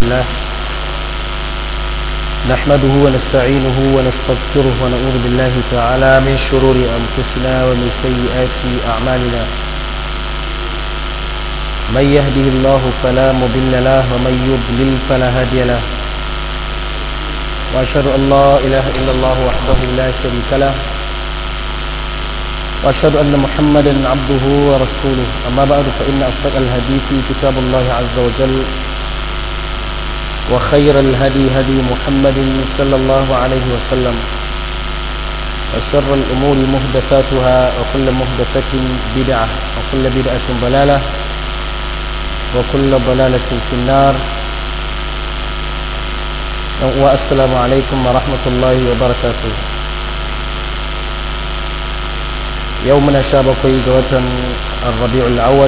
الله نحمده ونستعينه ونستغفره ونعوذ بالله تعالى من شرور أنفسنا ومن سيئات أعمالنا من يهده الله فلا مضل له ومن يضلل فلا هادي له وأشهد أن لا إله إلا الله وحده لا شريك له وأشهد أن محمدا عبده ورسوله أما بعد فإن أصدق الحديث كتاب الله عز وجل وخير الهدي هدي محمد صلى الله عليه وسلم وشر الأمور مهدفاتها وكل مهدفة بدعة وكل بدعة ضلالة وكل ضلالة في النار والسلام عليكم ورحمة الله وبركاته يومنا شابكي قوة الربيع الأول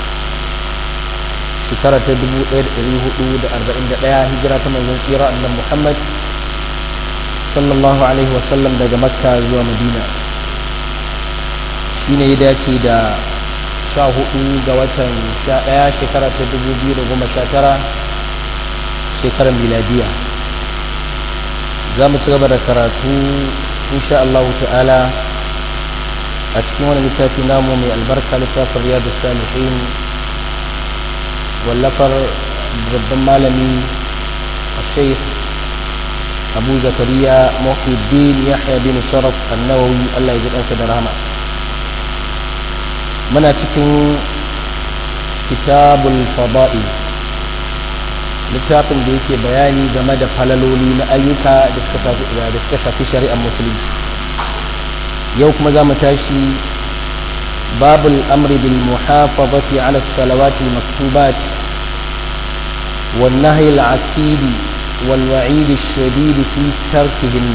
shekara ta 1441 hijira ta manzon tsira annan Muhammad sallallahu alaihi wasallam daga makka zuwa madina shi ne ya dace da 14 ga watan 11 shekara ta 2019 shekarar miladiya za mu ci gaba da karatu insha Allah ta'ala a cikin wani littafi namu mai albarka littafin riyadu salihin wallafar babban malami a sheikh abu zakariya muhiddin yahya bin sharaf annawawi allah ya ji kansa da rahama muna cikin kitabul fada'i littafin da yake bayani game da falaloli na ayyuka da suka shafi shari'ar musulunci yau kuma za mu tashi باب الأمر بالمحافظة على الصلوات المكتوبات والنهي العكيد والوعيد الشديد في تركهن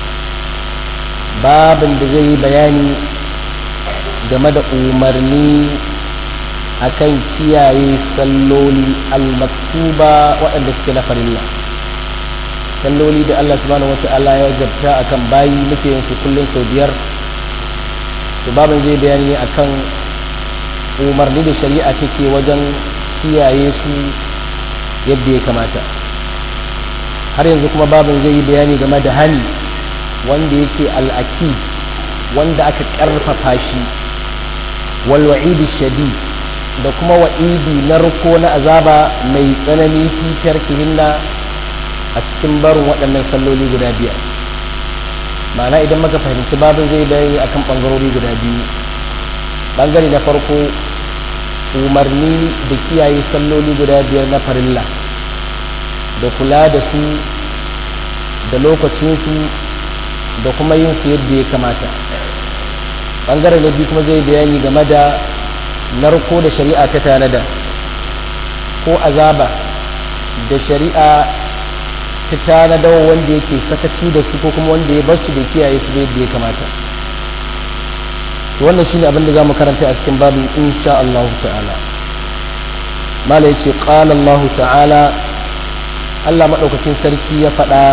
باب بزي بياني game da umarni akan kiyaye salloli al-maktuba waɗanda suke na farilla salloli da Allah subhanahu wata'ala ya jabta akan bayi muke yin su kullum sau biyar to babin zai bayani ne akan umarni da shari'a take wajen kiyaye su yadda ya kamata har yanzu kuma babin zai yi bayani game da hani wanda yake al'akid wanda aka karfafa shi walwa'idi shadi da kuma wa'idi na ruko na azaba mai tsanani fitar kihinna a cikin barin waɗannan salloli guda biyar ma'ana idan maka fahimci babin zai bayani akan bangarori guda biyu bangare na farko umarni da kiyaye salloli guda biyar na farilla da kula da su da lokacinsu da kuma yin su yadda ya kamata bangare na biyu kuma zai bayani game da narko da shari'a ta tanada ko azaba da shari'a ta tanadawa wanda yake sakaci da su ko kuma wanda ya bar su da kiyaye su yadda ya kamata wannan shine abin da zamu karanta a cikin babu insha Allah ta'ala mala yace qala Allah ta'ala Allah madaukakin sarki ya faɗa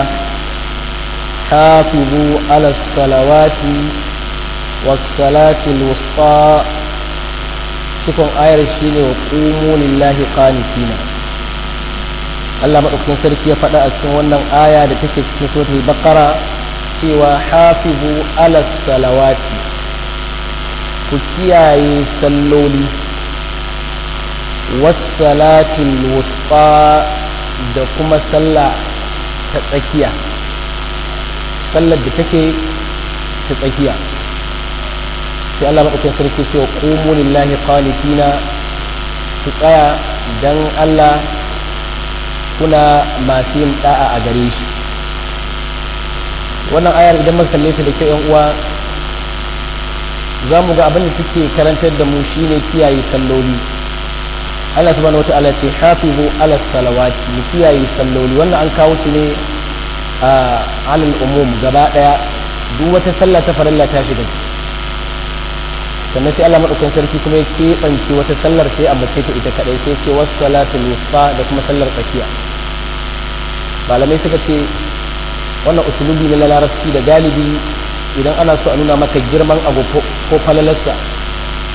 hafizu ala salawati was salati al-wusta cikon ayar shine wa qumu lillahi qanitina Allah maɗaukakin sarki ya faɗa a cikin wannan aya da take cikin suratul baqara cewa hafizu ala salawati ku kiyaye salloli wassalatil wusta da kuma sallah ta tsakiya sallar da take ta tsakiya sai Allah maɗaukakin sarki cewa qumu lillahi qanitina ku tsaya dan Allah kuna masu yin da'a a gare shi wannan ayar idan muka kalle ta da kyau yan uwa za mu ga abin da take karantar da mu shine kiyaye salloli Allah subhanahu wata'ala ce hafizu ala salawati mu kiyaye salloli wannan an kawo su ne a alal umum gaba daya duk wata sallah ta farilla ta shiga ciki sannan sai Allah madaukakin sarki kuma ya keɓance wata sallar sai a mace ta ita kadai sai ce wasu salatul wusta da kuma sallar tsakiya malamai suka ce wannan usulubi ne na larabci da galibi idan ana so a nuna maka girman abu ko falalarsa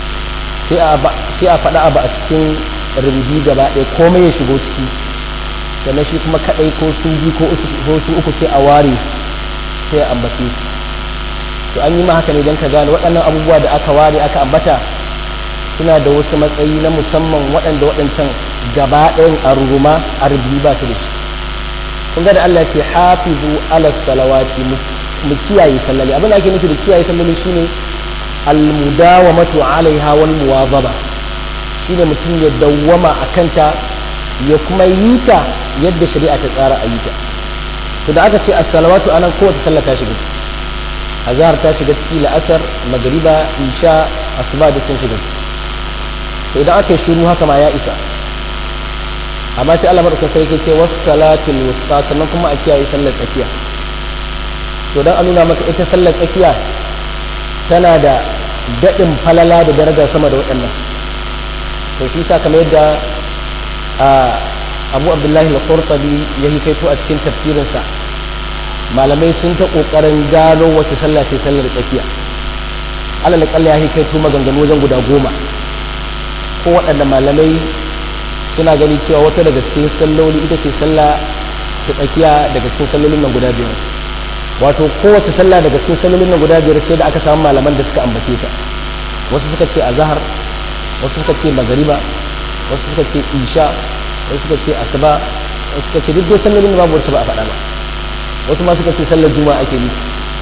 sai a faɗa abu a cikin rububi gaba ɗaya komai ya shigo ciki sannan shi kuma kadai ko su biyu ko su uku sai a ware su sai a ambace su to an yi ma haka ne don ka gane waɗannan abubuwa da aka ware aka ambata suna da wasu matsayi na musamman waɗanda waɗancan gaba ɗayan a ruruma a rubi ba su da shi kun ga da Allah ce hafizu ala salawati mu kiyaye sallali abin da ake nufi da kiyaye sallali shine almudawamatu alaiha wal muwazaba shine mutum ya dawwama a kanta ya kuma yi ta yadda shari'a ta tsara a yi ta to da aka ce as-salawatu anan kowace sallah ta shiga ciki azhar ta shiga ciki la'asar magriba isha asuba da sun shiga ciki to idan aka yi shiru haka ma ya isa amma sai Allah madaukakin sai yake ce was salatul wusta sannan kuma a kiyaye sallar tsakiya to dan a nuna maka ita sallar tsakiya tana da daɗin falala da daraja sama da waɗannan to shi sa kamar yadda abu abdullahi al-qurtubi ya yi kaito a cikin tafsirinsa malamai sun ta ƙoƙarin gano wace sallah ce sallar tsakiya alal kalla ya yi kaito maganganu wajen guda goma ko waɗanda malamai suna gani cewa wata daga cikin salloli ita ce sallah ta tsakiya daga cikin sallolin nan guda biyar wato kowace sallah daga cikin sallolin nan guda biyar sai da aka samu malaman da suka ambace ta wasu suka ce azhar wasu suka ce magariba wasu suka ce isha wasu suka ce asuba wasu suka ce duk dai sallolin da babu wacce ba a faɗa ba wasu ma suka ce sallar juma'a ake nufi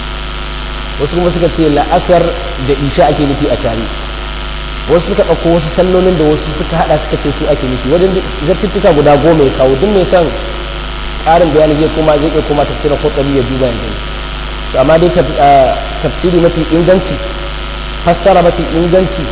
wasu kuma suka ce la'asar da isha ake nufi a tare wasu suka ɗauko wasu sallolin da wasu suka haɗa suka ce su ake nufi wajen zartuttuka guda goma ya kawo duk mai son ƙarin bayani zai koma zai iya koma tafsirin kotsari ya duba ya gani to amma dai tafsiri mafi inganci fassara mafi inganci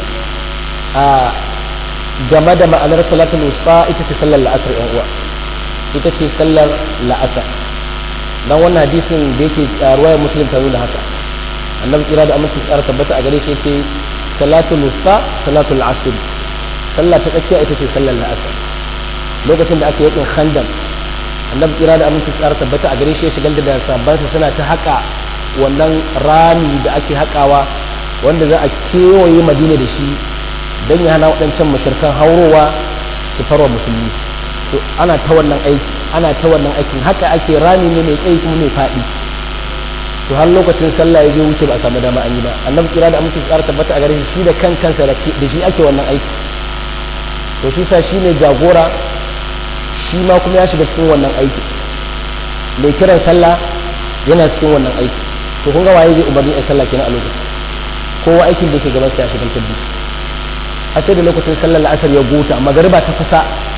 a game da ma'anar salatul wusta ita ce sallar la'asar yan uwa ita ce sallar la'asar dan wannan hadisin da yake ruwayar muslim ta nuna haka annabi kira da aminci tsara tabbata a gare shi ce salatul wusta salatul asr sallah ta tsakiya ita ce sallar la'asar lokacin da aka yi yakin khandam annabi kira da aminci tsara tabbata a gare shi ya shigar da sabbansa suna ta haka wannan rami da ake hakawa wanda za a kewaye madina da shi don ya hana waɗancan mashirkan haurowa su farwa musulmi so ana ta wannan aiki ana ta wannan aikin haka ake rami ne mai tsayi kuma mai faɗi to har lokacin sallah ya je wuce ba a samu dama an yi ba annabi kira da aminci tsara tabbata a gare shi da kan kansa da shi ake wannan aiki to shi sa shi ne jagora shi ma kuma ya shiga cikin wannan aiki mai kiran sallah yana cikin wannan aiki to kun ga waye zai umarni a sallah kenan a lokacin kowa aikin da yake gaban sa ya shiga tabbi a sai da lokacin sallar la'asar ya gota magariba ta kusa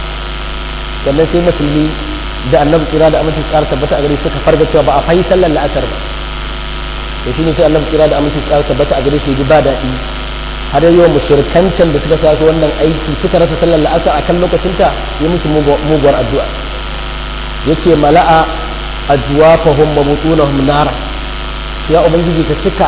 sannan sai musulmi da annabi kira da aminci tsara tabbata a gare suka farga cewa ba a fayi sallar la'asar ba to shine sai annabi kira da aminci tsara tabbata a gare shi ji ba daɗi har yawan mushirkancan da suka sa wannan aiki suka rasa sallar la'asar a kan lokacinta ya musu muguwar addu'a ya ce mala'a addu'a fahim mabutunahum nara ya ubangiji ka cika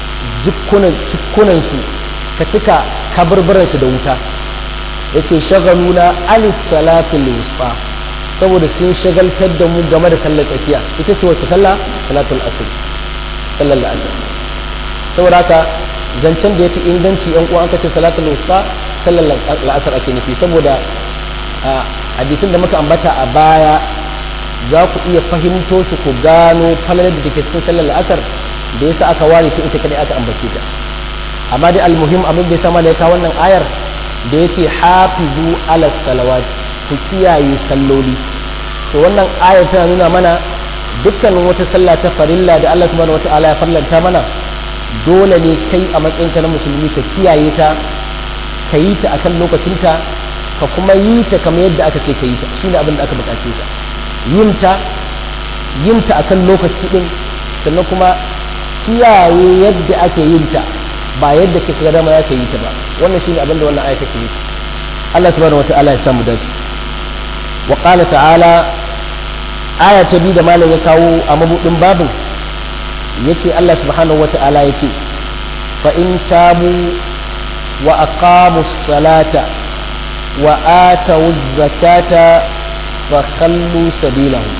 jikunansu ka cika kaburburansu da wuta ya ce shagaluna alis salatul wusta saboda sun shagaltar da mu game da sallar tsakiya ita ce wacce sallah salatul asr sallar la'asar saboda haka zancen da ya fi inganci yan uwa aka ce salatul wusta sallar la'asar ake nufi saboda hadisin da muka ambata a baya za ku iya fahimto su ku gano falalar da take cikin sallar la'asar da yasa aka ware ta ita kadai aka ambace ta amma dai almuhim abin da ya sama da ya kawo wannan ayar da ya ce hafizu ala salawati ku kiyaye salloli to wannan ayar tana nuna mana dukkanin wata sallah ta farilla da Allah subhanahu wataala ya farlanta mana dole ne kai a matsayinka na musulmi ka kiyaye ta ka yi ta akan lokacinta ka kuma yi ta kamar yadda aka ce ka yi ta shine abin da aka bukace ta yin ta yin ta akan lokaci din sannan kuma kiyaye yadda ake yin ta ba yadda kake ga dama ya ka yi ta ba wannan shine abin da wannan aya take yi Allah subhanahu wataala ya samu dace wa qala ta'ala aya ta biyu da malam ya kawo a mabudin babin yace Allah subhanahu wata'ala yace fa in tabu wa aqamu salata wa atawu zakata fa khallu sabilahu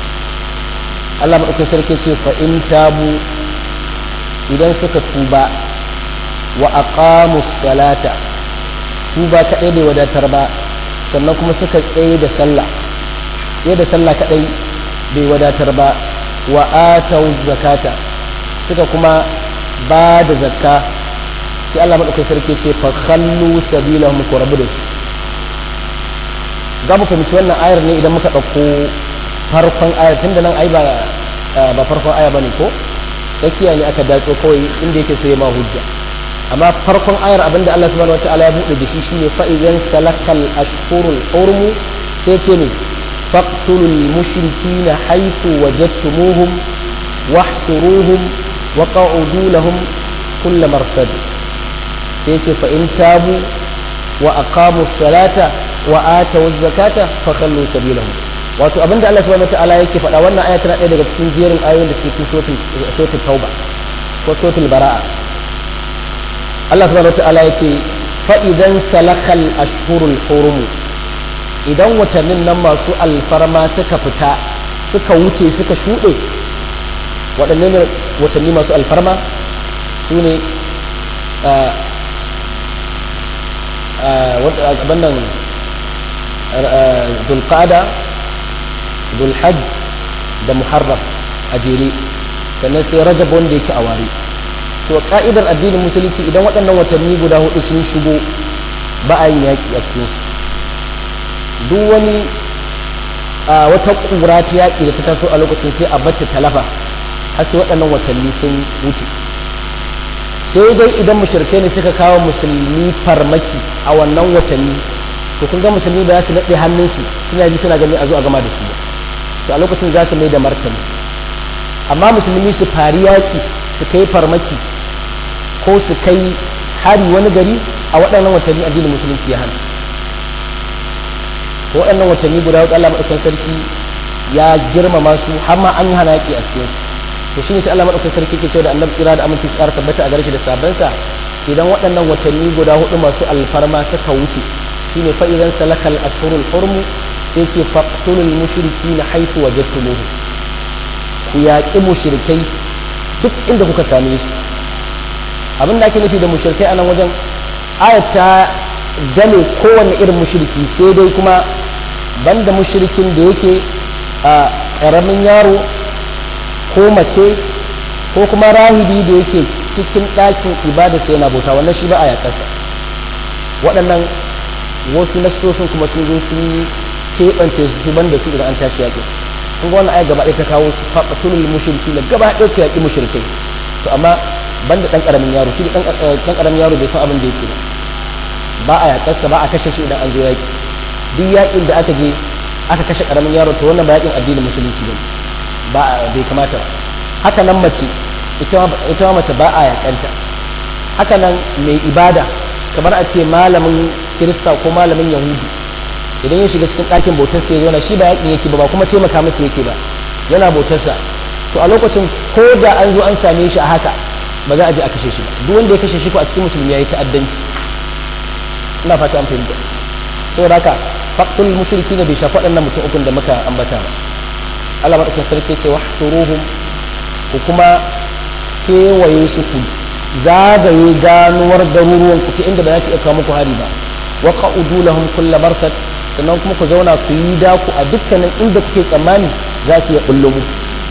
Allah madaukakin sarki ce fa in tabu idan suka tuba wa aqamu salata tuba kaɗai bai wadatar ba sannan kuma suka tsaye da sallah sai da sallah kadai bai wadatar ba wa atau zakata suka kuma ba da zakka sai Allah madaukakin sarki ce fa khallu sabilahum ku rabu da su za mu fahimci wannan ayar ne idan muka ɗauko farkon ayar tunda nan ai ba ba farkon aya bane ko tsakiya ne aka datso kawai inda yake so ya ma hujja amma farkon ayar abinda Allah subhanahu wataala ya buɗe da shi shine fa idan salakal ashhurul hurum sai ce ne faqtulul mushrikina haythu wajadtumuhum wahsuruhum wa qa'udu lahum kull marsad sai ce fa in tabu wa aqamu salata wa atu zakata fa khallu sabilahum wato abinda Allah subhanahu wataala yake faɗa wannan aya tana ɗaya daga cikin jerin ayoyin da suke cikin suratul tauba ko suratul bara'a Allah subhanahu wataala yace fa idan salakal ashhurul hurum idan watannin nan masu alfarma suka fita suka wuce suka shuɗe waɗannan watanni masu alfarma su ne abannan dulqada dulhajj da muharram a jere sannan sai rajab wanda yake a ware to ka'idar addinin musulunci idan waɗannan watanni guda hudu sun shigo ba a yin yaƙi a cikinsu duk wani a wata ƙura ta yaƙi da ta taso a lokacin sai a batta talafa har sai waɗannan watanni sun wuce sai dai idan mushrikai ne suka kawo musulmi farmaki a wannan watanni to kun ga musulmi ba za su naɗe hannunsu suna ji suna gani a zo a gama da su ba to a lokacin za su mai da martani amma musulmi su fari yaƙi su kai farmaki ko su kai hari wani gari a waɗannan watanni addinin musulunci ya hana to waɗannan watanni guda hudu Allah madaukakin sarki ya girmama su har ma an yi hana yaƙi a cikin su to shine sai Allah madaukakin sarki ke cewa da annabi tsira da aminci tsara tabbata a gare shi da sabansa idan waɗannan watanni guda hudu masu alfarma suka wuce shine fa idan salakal ashhurul hurmu sai ce faqtulul mushrikina haythu wajadtumuhu ku yaƙi mushrikai duk inda kuka same su abin da ake nufi da mushrikai a nan wajen ayat ta game kowanne irin mushriki sai dai kuma banda mushrikin da yake a ƙaramin yaro ko mace ko kuma rahibi da yake cikin ɗakin ibada sai yana bauta wannan shi ba a yaƙarsa waɗannan wasu nasosin kuma sun zo sun keɓance su banda su idan an tashi yaƙi kun ga wannan aya gaba ɗaya ta kawo su faɓatulul mushriki na gaba ɗaya ta yaƙi mushrikai to amma banda ɗan ƙaramin yaro shi ɗan ƙaramin yaro bai san abin da yake ba a yaƙarsa ba a kashe shi idan an zo yaƙi duk yaƙin da aka je aka kashe ƙaramin yaro to wannan ba yaƙin addinin musulunci ba ba bai kamata ba haka nan mace ita ma mace ba a yaƙanta haka nan mai ibada kamar a ce malamin kirista ko malamin yahudi idan ya shiga cikin ɗakin bautar sai zauna shi ba yaƙin yake ba ba kuma taimaka masa yake ba yana bautarsa to a lokacin ko da an zo an same shi a haka ba za a je a kashe shi ba duk wanda ya kashe shi ko a cikin musulmi ya yi ta'addanci ina fata an fahimta saboda haka faqtul mushriki ne bai shafi waɗannan mutum ukun da muka ambata ba Allah madaukakin sarki ce wahsuruhum ku kuma kewaye su ku zagaye ganuwar garuruwan ku ta inda ba za su iya kawo muku hari ba wa qa'udu lahum kulla marsad sannan kuma ku zauna ku yi daku a dukkanin inda kuke tsammani za su iya bullo muku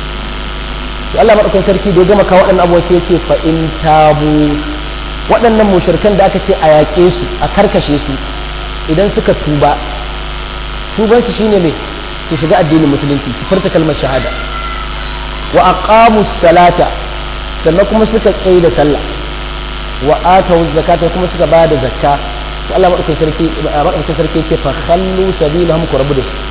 to Allah madaukakin sarki da ya gama kawo waɗannan abubuwa sai ya ce fa in tabu waɗannan mushrikan da aka ce a yaƙe su a karkashe su idan suka tuba tuban su shine me su shiga addinin musulunci su furta kalmar shahada wa aqamu salata sannan kuma suka tsaye da sallah wa atawu zakata kuma suka ba da zakka sai Allah madaukakin sarki madaukakin sarki ce fa khallu sabilahum ku rabu da su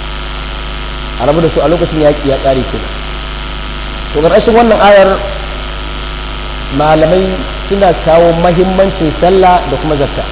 a rabu da su a lokacin yaƙi ya ƙare kenan to ƙarƙashin wannan ayar malamai suna kawo mahimmancin sallah da kuma zakka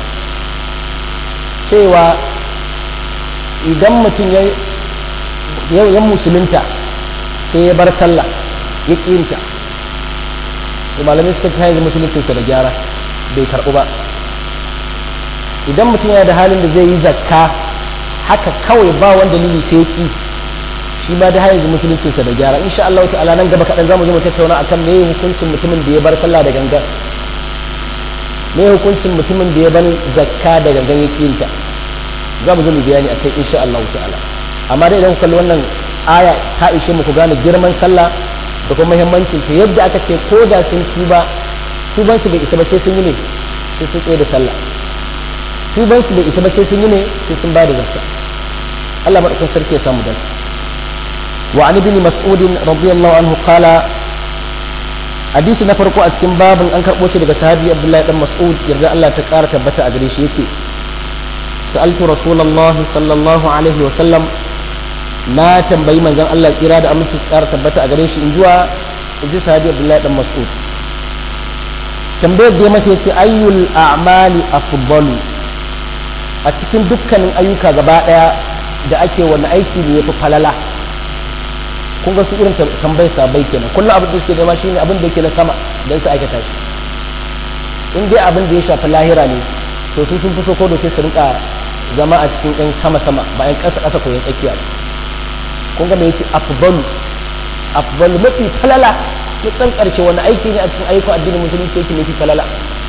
cewa idan mutum ya yan musulunta sai ya bar sallah ya ƙinta to malamai suka ci yanzu musuluncinsa da gyara bai karɓu ba idan mutum yana da halin da zai yi zakka haka kawai ba wanda dalili sai ƙi shi ma da yanzu musuluncinsa da gyara insha Allah ta'ala nan gaba kaɗan zamu zo mu tattauna akan me hukuncin mutumin da ya bar sallah da gangan me hukuncin mutumin da ya bar zakka da gangan ya ƙinta za mu zo mu bayani akai insha Allah ta'ala amma dai idan ku kalli wannan aya ta ishe mu ku gane girman sallah da kuma muhimmancin ta yadda aka ce ko da sun tuba tuban su bai isa ba sai sun yi ne sai sun tsaye da sallah tuban su bai isa ba sai sun yi ne sai sun ba da zakka Allah madaukakin sarki ya samu dace wa an ibn mas'ud radiyallahu anhu qala hadisi na farko a cikin babin an karbo shi daga sahabi Abdullahi dan Mas'ud yarda Allah ta kara tabbata a gare shi yace sa'altu rasulullahi sallallahu alaihi wa sallam na tambayi manzon Allah kira da aminci tsara tabbata a gare shi in zuwa in ji sahabi Abdullahi dan Mas'ud tambayar da ya masa yace ayyul a'mali afdalu a cikin dukkanin ayyuka gaba daya da ake wani aiki ne yafi falala kun ga su irin tambayar sabai kenan kullum abin da suke nema shine abin da yake na sama dan su aikata shi in dai abin da ya shafi lahira ne to su sun fi so ko da sai su rinka zama a cikin yan sama sama ba yan kasa kasa ko yan tsakiya ba kun ga me yace afdalu afdalu mafi falala ya tsan karshe wani aiki ne a cikin ayyukan addinin musulunci yake mafi falala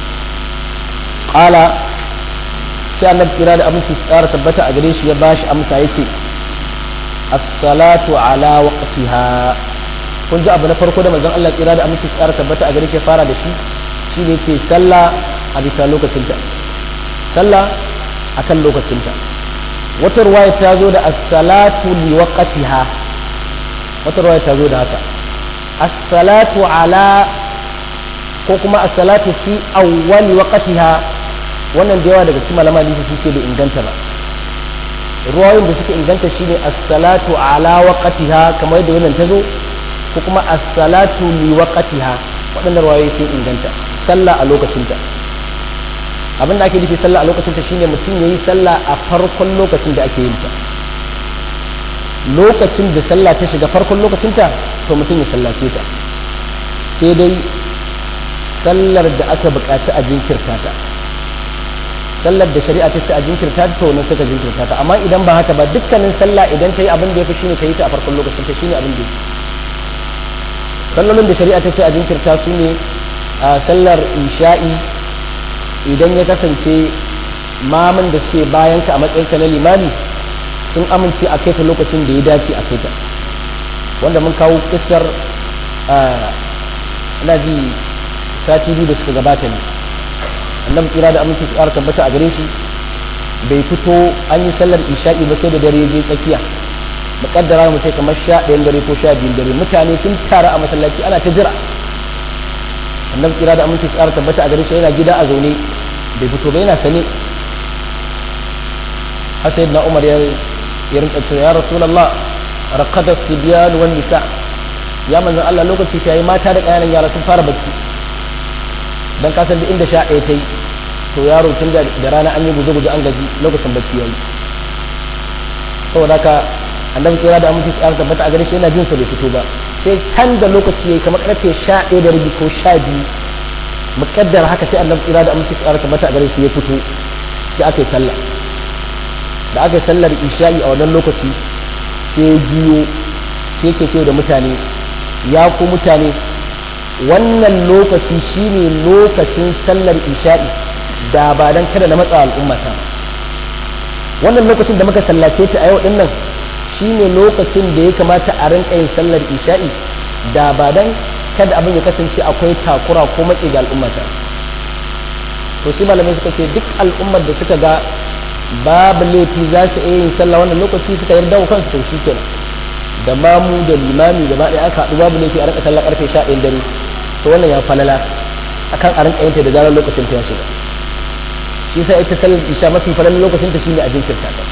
qala sai annabi kira da aminci tsara tabbata a gare shi ya bashi amsa yace as-salatu ala waqtiha kun ji abu na farko da manzon Allah kira da aminci tsara tabbata a gare shi ya fara da shi shine yace sallah a bisa lokacinta sallah akan lokacinta wata ruwaya ta zo da as-salatu li waqtiha wata ruwaya ta zo da haka as-salatu ala ko kuma as-salatu fi awwal waqtiha wannan da yawa daga cikin malaman hadisi sun ce bai inganta ba ruwayoyin da suka inganta shine as-salatu ala waqtiha kamar yadda wannan ta zo ko kuma as-salatu li waqtiha waɗannan ruwayoyi sun inganta sallah a lokacinta abin da ake nufi sallah a lokacin ta shine mutum yayi sallah a farkon lokacin da ake yin ta lokacin da sallah ta shiga farkon lokacin ta to mutum ya sallace ta sai dai sallar da aka buƙaci a jinkirta ta sallar da shari'a ta ce a jinkirta ta to wannan suka jinkirta ta amma idan ba haka ba dukkanin sallah idan ta yi abin da ya fi shine ka yi ta a farkon lokacin ta shine abin da ya sallolin da shari'a ta ce a jinkirta su ne a sallar isha'i idan ya kasance mamun da suke bayan ka a matsayinka na limami sun amince a kai ta lokacin da ya dace a kai ta wanda mun kawo kissar ina ji sati biyu da suka gabata ne annabi tsira da aminci su ƙara tabbata a gare shi bai fito an yi sallar isha'i ba sai da dare je tsakiya muƙaddara mu sai kamar sha ɗayan dare ko sha biyun dare mutane sun tara a masallaci ana ta jira annabi kira da aminci tsara tabbata a gare shi yana gida a zaune bai fito ba yana sane har sai na umar ya rinka cewa ya rasulullah raqada sibyan wan nisa ya manzon Allah lokaci ta yi mata da ƙananan yara sun fara bacci dan kasan duk inda sha ɗaya ta yi to yaro tun da rana an yi guje-guje an gaji lokacin bacci ya yi saboda haka annabi kira da aminci tsara tabbata a gare shi yana jin sa bai fito ba sai can da lokaci yayi kamar karfe 11 da rabi ko 12 mukaddar haka sai annabi kira da aminci tsara tabbata a gare shi ya fito sai aka yi sallah da aka yi sallar isha'i a wannan lokaci sai ya jiyo sai ke ce da mutane ya ku mutane wannan lokaci shine lokacin sallar isha'i da ba dan kada na matsa al'ummata wannan lokacin da muka sallace ta a yau din nan shine lokacin da ya kamata a rinka yin sallar isha'i da ba dan kada abin ya kasance akwai takura ko matsi ga al'ummata to sai malamai suka ce duk al'ummar da suka ga babu laifi za su iya yin sallah wannan lokaci suka yarda wa kansu to shikenan da mamu da limami gaba ɗaya aka haɗu babu laifi a rinka sallah karfe 11 dare to wannan ya falala akan a rinka yin ta da zarar lokacin ta ya shiga shi sai ita sallar isha mafi falalan lokacin ta shine a jinkirta ta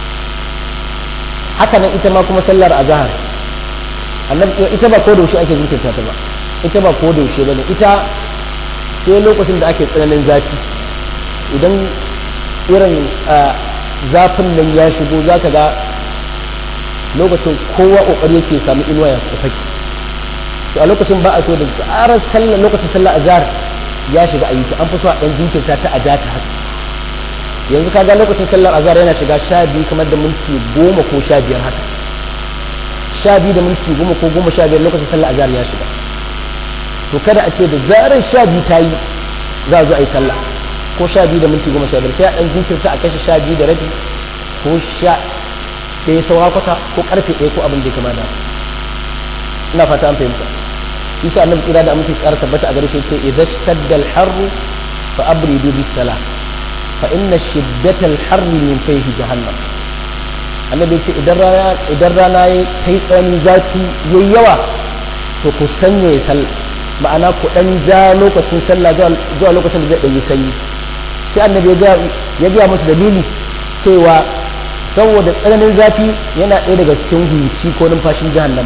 haka nan ita ma kuma sallar azhar annabi ita ba ko da yaushe ake jinkirta ta ba ita ba ko da yaushe bane ita sai lokacin da ake tsananin zafi idan irin zafin nan ya shigo zaka ga lokacin kowa kokari yake samu inuwa ya fake to a lokacin ba a so da tsarar sallar lokacin sallar azhar ya shiga ayyuka an fi so a dan jinkirta ta a data haka yanzu ka ga lokacin sallar azhar yana shiga sha biyu kamar da minti goma ko sha biyar haka sha biyu da minti goma ko goma sha biyar lokacin sallar azhar ya shiga to kada a ce da zarar sha biyu ta yi za a zo a yi sallah ko sha biyu da minti goma sha biyar sai a ɗan jinkirta a kashe sha biyu da rabi ko sha ɗaya saura kwata ko karfe ɗaya ko abin da ya kama da ina fata an fahimta shi sa annabi kira da amince tsara tabbata a gare shi ce idan shtadda al-harru fa abridu bis salah fa inna shiddata al-harri min fayhi jahannam annabi ce idan rana idan rana ya kai tsani zafi yayi yawa to ku sanya ya sallah ma'ana ku dan ja lokacin sallah zuwa lokacin da zai dan yi sanyi sai annabi ya ga musu dalili cewa saboda tsananin zafi yana ɗaya daga cikin huci ko numfashin jahannama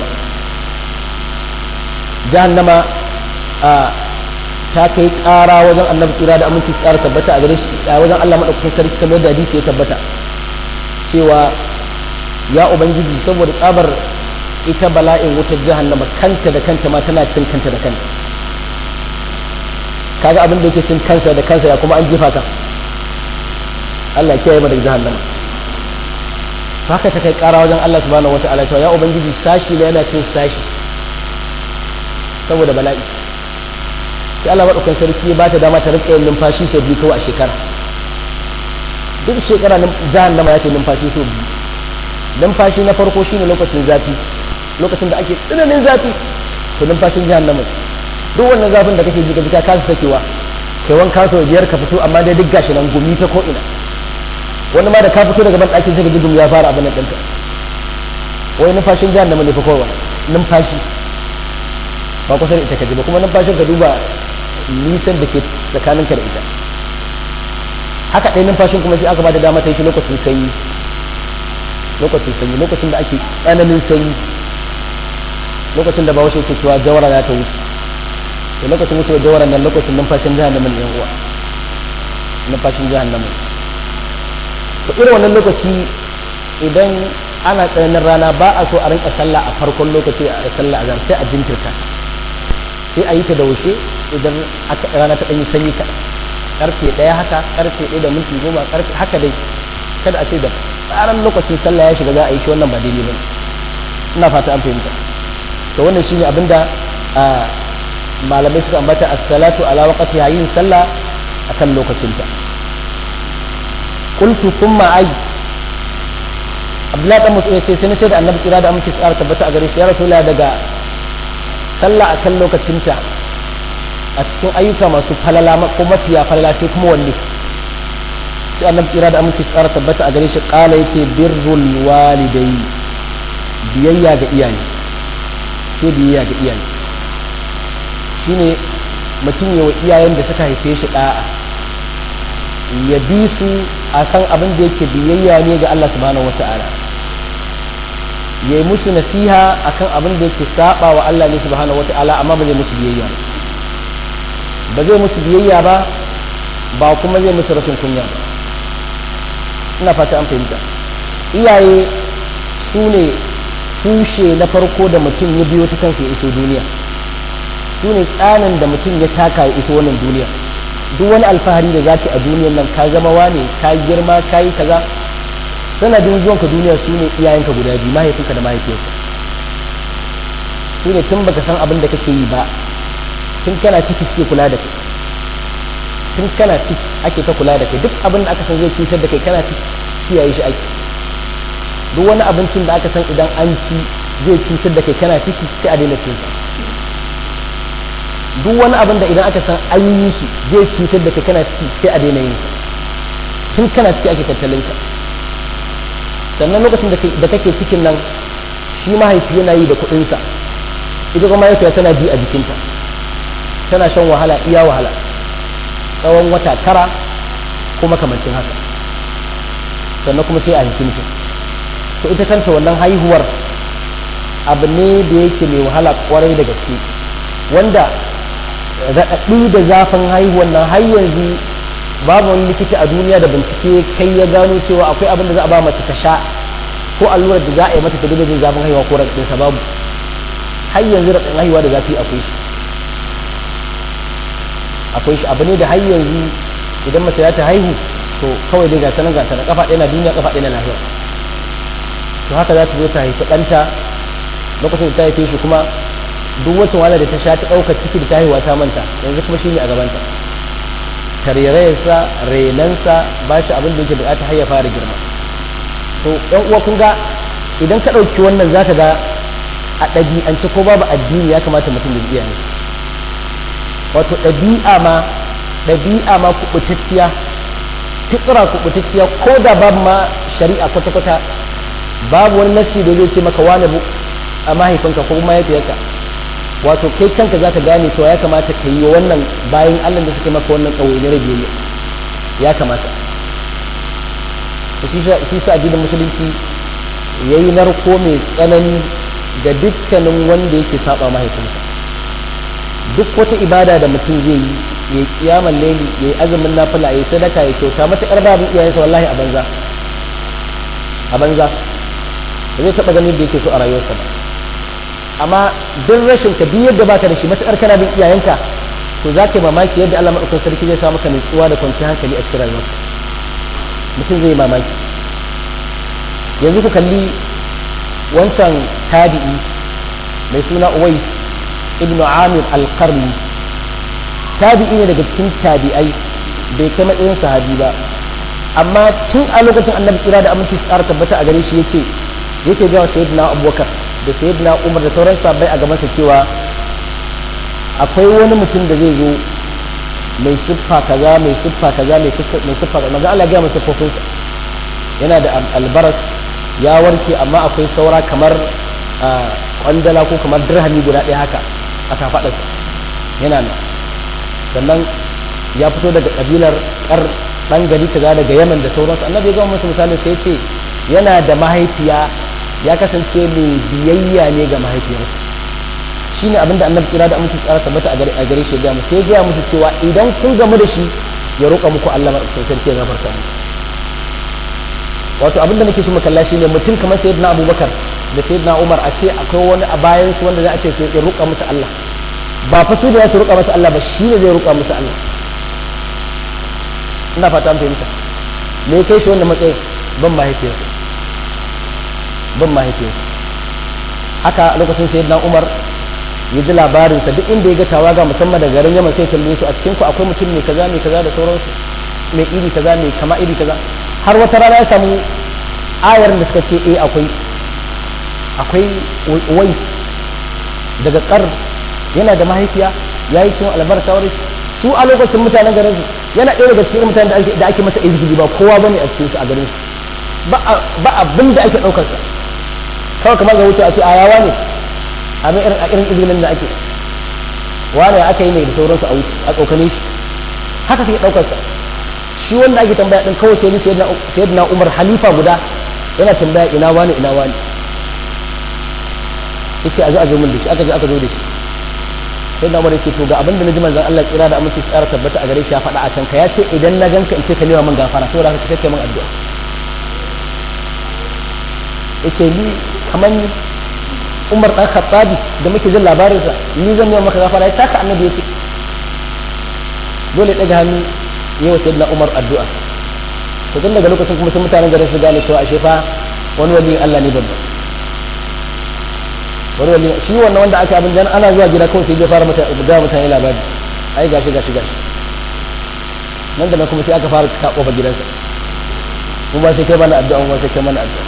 jahannama a ta kai ƙara wajen annabi tsira da aminci tsara tabbata a gare shi a wajen Allah madaukakin sarki kamar da hadisi ya tabbata cewa ya ubangiji saboda tsabar ita bala'in wutar jahannama kanta da kanta ma tana cin kanta da kanta kaga abin da yake cin kansa da kansa ya kuma an jefa ka Allah ya kiyaye mu daga jahannama haka ta kai ƙara wajen Allah subhanahu wata'ala cewa ya ubangiji sashi da yana cin sashi saboda bala'i sai Allah maɗaukan sarki ba ta dama ta rika yin numfashi sau biyu kawai a shekara duk shekara jahannama ya ce numfashi sau biyu numfashi na farko shine lokacin zafi lokacin da ake tsananin zafi to numfashin jahannama duk wannan zafin da kake ji ka ji ka kasa sakewa kai wanka sau biyar ka fito amma dai duk gashi nan gumi ta ko ina wani ma da ka fito daga ban ɗakin sai ka ji gumi ya fara abin nan ɗinka wai numfashin jahannama ne fa kawai numfashi ba kusa da ita ka ji ba kuma numfashin ka duba nisan da ke tsakaninka da ita haka ɗaya numfashin kuma sai aka ba da dama ta yi shi lokacin sanyi lokacin sanyi lokacin da ake tsananin sanyi lokacin da ba wasu ke cewa jawara za ta wuce da lokacin wucewa jawara nan lokacin numfashin jahannamin yan uwa numfashin jahannamin to irin wannan lokaci idan ana tsananin rana ba a so a rinka sallah a farkon lokaci a sallah azhar sai a jinkirta sai a yi ta da wuce idan rana ta ɗanyi sanyi kaɗan karfe ɗaya haka karfe ɗaya da minti goma karfe haka dai kada a ce da tsaran lokacin sallah ya shiga za a yi shi wannan ba daidai ba ina fata an fahimta to wannan shine abinda malamai suka ambata as-salatu ala waqti yin sallah akan lokacinta qultu thumma ay Abdullahi dan Mas'ud ya ce sai na ce da Annabi kira da amince tsara tabbata a gare shi ya Rasulullah daga sallah akan lokacinta a cikin ayyuka masu falala ko mafiya falala sai kuma wanne sai annabi tsira da aminci tsara tabbata a gare shi kala yace birrul walidai biyayya ga iyaye sai biyayya ga iyaye shine mutum yawa iyayen da suka haife shi da'a ya bi su akan abin da yake biyayya ne ga Allah subhanahu wata'ala ya yi musu nasiha akan abin da yake saba wa Allah ne subhanahu wata'ala amma ba zai musu biyayya ba zai musu biyayya ba ba kuma zai musu rashin kunya ba ina fata an fahimta iyaye su ne tushe na farko da mutum ya biyo ta kansa ya iso duniya su ne tsanin da mutum ya taka ya iso wannan duniya duk wani alfahari da zaki a duniyar nan ka zama wane ka girma ka yi kaza sanadin zuwanka duniya su ne iyayenka guda biyu mahaifinka da mahaifiyarka su ne tun baka san abin da kake yi ba tun kana ciki suke kula da kai tun kana ciki ake ta kula da kai duk abin da aka san zai cutar da kai kana ciki kiyaye shi ake duk wani abincin da aka san idan an ci zai cutar da kai kana ciki sai a daina cin sa duk wani abin da idan aka san an yi shi zai cutar da kai kana ciki sai a daina yin sa tun kana ciki ake tattalin ka sannan lokacin da kake cikin nan shi mahaifi yana yi da kuɗinsa ita kuma mahaifiya tana ji a jikinta tana shan wahala iya wahala tsawon wata tara ko makamancin haka sannan kuma sai a haifi mutum to ita kanta wannan haihuwar abu ne da yake mai wahala kwarai da gaske wanda raɗaɗi da zafin haihuwar nan har yanzu babu wani likita a duniya da bincike kai ya gano cewa akwai abin da za a ba mace ta sha ko allurar da za a yi mata ta jin zafin haihuwa ko raɗaɗinsa babu har yanzu raɗaɗin haihuwa da zafi akwai shi akwai shi abu ne da har yanzu idan mace za ta haihu to kawai dai gata nan gata nan kafa ɗaya na duniya kafa ɗaya na lahira to haka za ta zo ta haifi ɗanta lokacin da ta haife shi kuma duk wacce wahala da ta sha ta ɗaukar ciki da ta haihuwa ta manta yanzu kuma shi ne a gabanta tarairayarsa renansa ba shi abin da yake bukata har ya fara girma to ɗan uwa kun ga idan ka ɗauki wannan za ka ga a ɗabi'ance ko babu addini ya kamata mutum ya iya yansu wato ɗabi'a ma ɗabi'a ma kuɓutacciya fitra kuɓutacciya ko da babu ma shari'a kwata-kwata babu wani nasi da zai ce maka wani a mahaifinka ko mahaifiyarka wato kai kanka za ka gane cewa ya kamata ka yi wannan bayan allah da suka maka wannan ɗawainiyar biyayya ya kamata shi sa addinin musulunci ya yi narko mai tsanani ga dukkanin wanda yake saba mahaifinsa duk wata ibada da mutum zai yi ya yi kiyaman laili ya yi azumin nafila ya yi sadaka ya kyauta matuƙar babu iyayensa wallahi a banza a banza ba zai taɓa ganin da yake so a rayuwarsa ba amma duk rashin ka duk yadda baka da shi matuƙar kana bin iyayenka to za ka yi mamaki yadda Allah maɗaukakin sarki zai sa maka nutsuwa da kwanciyar hankali a cikin rayuwarka mutum zai yi mamaki yanzu ku kalli wancan tabi'i mai suna Uwais ibn Amir al-Qarni tabi'i ne daga cikin tabi'ai bai kai matsayin sahabi ba amma tun a lokacin annabi tsira da aminci tsara tabbata a gare shi yace yake ga sayyidina Abubakar da sayyidina Umar da sauran sahabbai a gabansa cewa akwai wani mutum da zai zo mai siffa kaza mai siffa kaza mai siffa kaza manzo Allah ya ga masa siffofinsa yana da albaras ya warke amma akwai saura kamar kwandala ko kamar dirhami guda ɗaya haka a kafaɗarsa yana nan sannan ya fito daga ƙabilar ƙar ɗan gari kaza daga yaman da sauransu annabi ya gama masa misali sai ce yana da mahaifiya ya kasance mai biyayya ne ga mahaifiyarsa shine abinda annabi kira da amince tsara tabbata a gare shi ya sai ya gaya musu cewa idan kun gamu da shi ya roƙa muku Allah maɗaukakin sarki ya gafarta muku wato abinda nake so makalla shi ne mutum kamar sayyidina abubakar da sayyidina umar a ce akwai wani a bayan su wanda za a ce sai ya roƙa musu Allah ba fa su da za su roƙa musu Allah ba shi ne zai roƙa musu Allah ina fata an fahimta me kai shi wannan matsayin ban mahaifiyarsa ban mahaifiyarsa haka lokacin sayyidina umar ya ji labarinsa duk inda ya ga tawaga musamman da garin yaman sai tambaye su a cikin ku akwai mutum mai kaza mai kaza da sauransu mai iri kaza mai kama iri kaza har wata rana ya samu ayar da suka ce eh akwai akwai wais daga kar yana da mahaifiya ya yi cin albarka wani su a lokacin mutanen garin su yana ɗaya daga cikin mutanen da ake masa izgidi ba kowa bane a cikin su a garin su ba abin da ake ɗaukar sa kawai kamar ga wuce a ce a yawa ne a irin izgilin da ake wane aka yi ne da sauransu a wuce a tsokane shi haka suke ɗaukar sa shi wanda ake tambaya din kawai sai ni sayyidina Umar halifa guda yana tambaya ina wani ina wani yace a zo a zo min da shi aka je aka zo da shi sai na Umar yace to ga abinda naji manzon Allah tsira da aminci tsara tabbata a gare shi ya faɗa a kanka yace idan na ganka in ce ka nema min gafara saboda haka sai kai min addu'a yace ni kamar ni Umar dan Khattabi da muke jin labarinsa ni zan nema maka gafara ya taka annabi yace dole daga hannu yi wa sayyidina Umar addu'a to tun daga lokacin kuma sai mutanen garin su gane cewa ashe fa wani wali Allah ne babba wani wali shi wannan wanda aka abin dan ana zuwa gida kawai sai ya fara mata ga mutane labari ai gashi gashi gashi nan da nan kuma sai aka fara cika kofar gidansa mu ba sai kai mana addu'a mu ba sai kai mana addu'a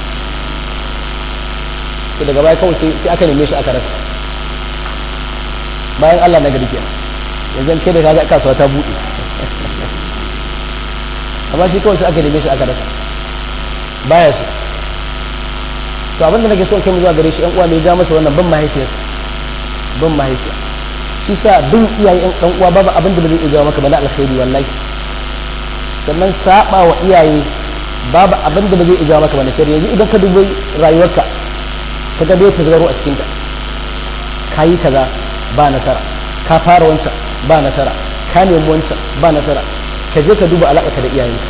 sai daga baya kawai sai aka neme shi aka rasa bayan Allah na gari kenan yanzu kai da kaga kasuwa ta buɗe amma shi kawai sai aka neme shi aka rasa baya su to abinda nake so kai mu zuwa gare shi yan uwa mai ja masa wannan ban mahaifiyarsa ban mahaifiya shi sa bin iyaye yan dan uwa babu abin da zai iya maka bana alkhairi wallahi sannan saba wa iyaye babu abin da zai iya maka bana shari'a yanzu idan ka dubi rayuwarka ka ga bai tazaro a cikin ka kayi kaza ba nasara ka fara wancan ba nasara ka nemi wancan ba nasara ka je ka duba alaƙa da iyayenka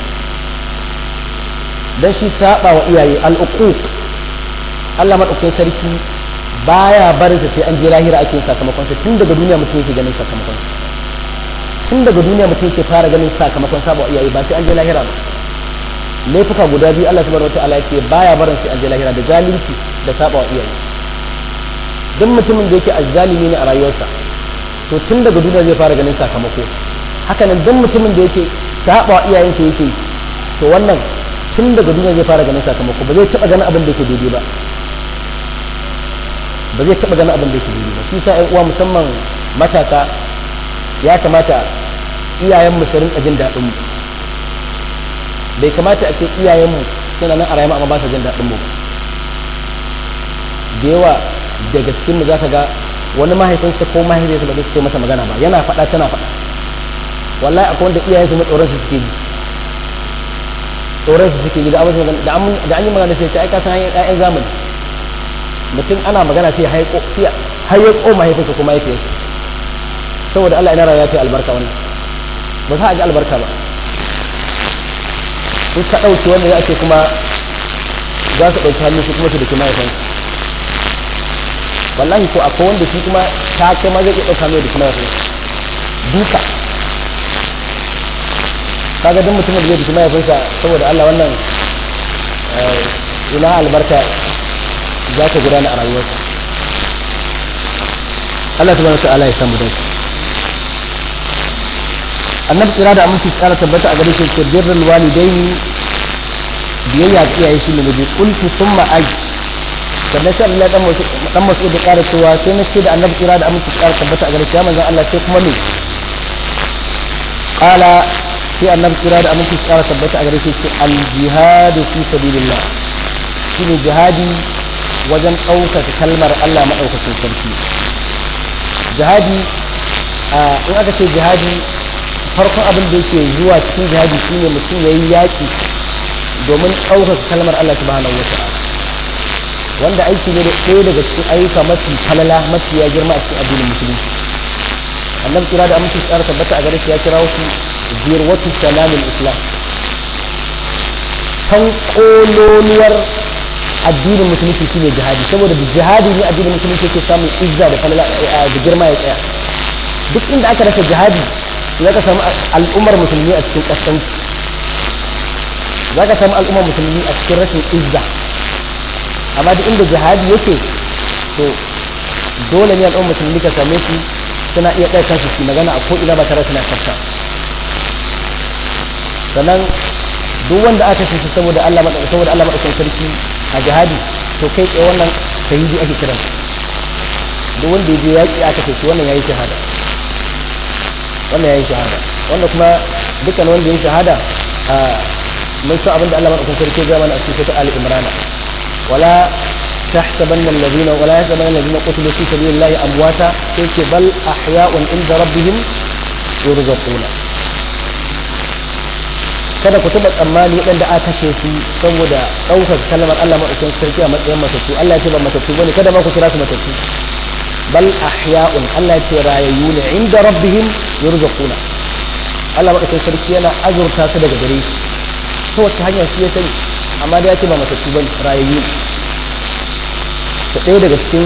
dan shi saba wa iyaye al'uquq Allah madaukakin sarki baya barinsa sai an je lahira ake yin sakamakon sa tun daga duniya mutum yake ganin sakamakon tun daga duniya mutum yake fara ganin sakamakon saba wa iyaye ba sai an je lahira ba laifuka guda biyu Allah subhanahu wataala ya ce baya barin sai an je lahira da zalunci da saba wa iyaye duk mutumin da yake azzalimi ne a rayuwarsa to tun daga duniya zai fara ganin sakamako hakanan duk mutumin da yake saba wa iyayensa yake to wannan tun daga duniya zai fara ganin sakamako ba zai taba ganin abin da yake daidai ba ba zai taɓa ganin abin da yake daidai ba shi sa uwa musamman matasa ya kamata iyayenmu su rinka jin daɗin mu bai kamata a ce iyayenmu suna nan a rayuwa amma ba su jin daɗin mu da yawa daga cikin mu zaka ga wani mahaifinsa ko mahaifinsa ba zai suke masa magana ba yana faɗa tana faɗa wallahi akwai wanda iyayensu ma tsoron su suke ji tsoron su suke ji da an yi magana sai ce ai ka san ƴaƴan zamani mutum ana magana sai haiko sai haiko mahaifinsa ko mahaifiyarsa saboda Allah ina rayuwa ta albarka wannan ba za a ji albarka ba in ka ɗauke wanda ya ce kuma za su ɗauki hannun su kuma su dake mahaifinsa wallahi ko akwai wanda shi kuma ta kai ma zai iya ɗauka mai da kuma mahaifinsa duka kaga duk mutumin da zai dake mahaifinsa saboda Allah wannan ina albarka za ta gudana a rayuwarsa Allah subhanahu wa ta'ala ya samu dace annabi kira da aminci tsara tabbata a gare shi ce birrul walidaini biyayya ga iyaye shi ne da qultu thumma ay sannan sai Allah dan masu dan masu da ƙara cewa sai na ce da annabi kira da aminci tsara tabbata a gare shi ya manzon Allah sai kuma me qala sai annabi kira da aminci tsara tabbata a gare shi ce al jihadu fi sabilillah shine jihadi wajen ɗaukaka kalmar Allah maɗaukakin sarki jihadi in aka ce jihadi farkon abin da yake zuwa cikin jihadi shine mutum ya yi yaƙi domin ɗaukaka kalmar Allah subhanahu wa ta'ala wanda aiki ne ɗaya daga cikin ayyuka mafi falala mafi ya girma a cikin addinin musulunci annabi kira da amince tsara tabbata a gare shi ya kira wasu zirwatu salamin islam can kololuwar addinin musulunci shine jihadi saboda da jihadi ne addinin musulunci yake samun izza da falala da girma ya tsaya duk inda aka rasa jihadi za ka samu al'ummar musulmi a cikin ƙasƙanci za ka samu al'ummar musulmi a cikin rashin izza amma duk inda jihadi yake to dole ne al'ummar musulmi ka same su suna iya ɗaya kansu su magana a ko'ina ba tare suna kafta sannan duk wanda aka kashe shi saboda Allah saboda Allah madaukakin sarki a jihadi to kai tsaye wannan shahidi ake kiran duk wanda ya je yaƙi aka kashe wannan yayi shahada wannan yayi shahada wanda kuma dukkan wanda yayi shahada a mun san abinda Allah madaukakin sarki ya mana a cikin ta Ali Imran wala تحسبن الذين ولا يحسبن الذين قتلوا في سبيل الله امواتا بل احياء عند ربهم يرزقون kada ku taɓa tsammani waɗanda aka kashe su saboda ɗaukar kalmar Allah maɗaukin sarki a matsayin matattu Allah ya ce ba matattu bane kada ma ku kira su matattu bal ahya'un Allah ya ce rayayyu ne inda rabbihim yurzaquna Allah maɗaukin sarki yana azurta su daga gare shi ta wace hanya shi ya sani amma da ya ce ba matattu bane rayayyu ta ɗaya daga cikin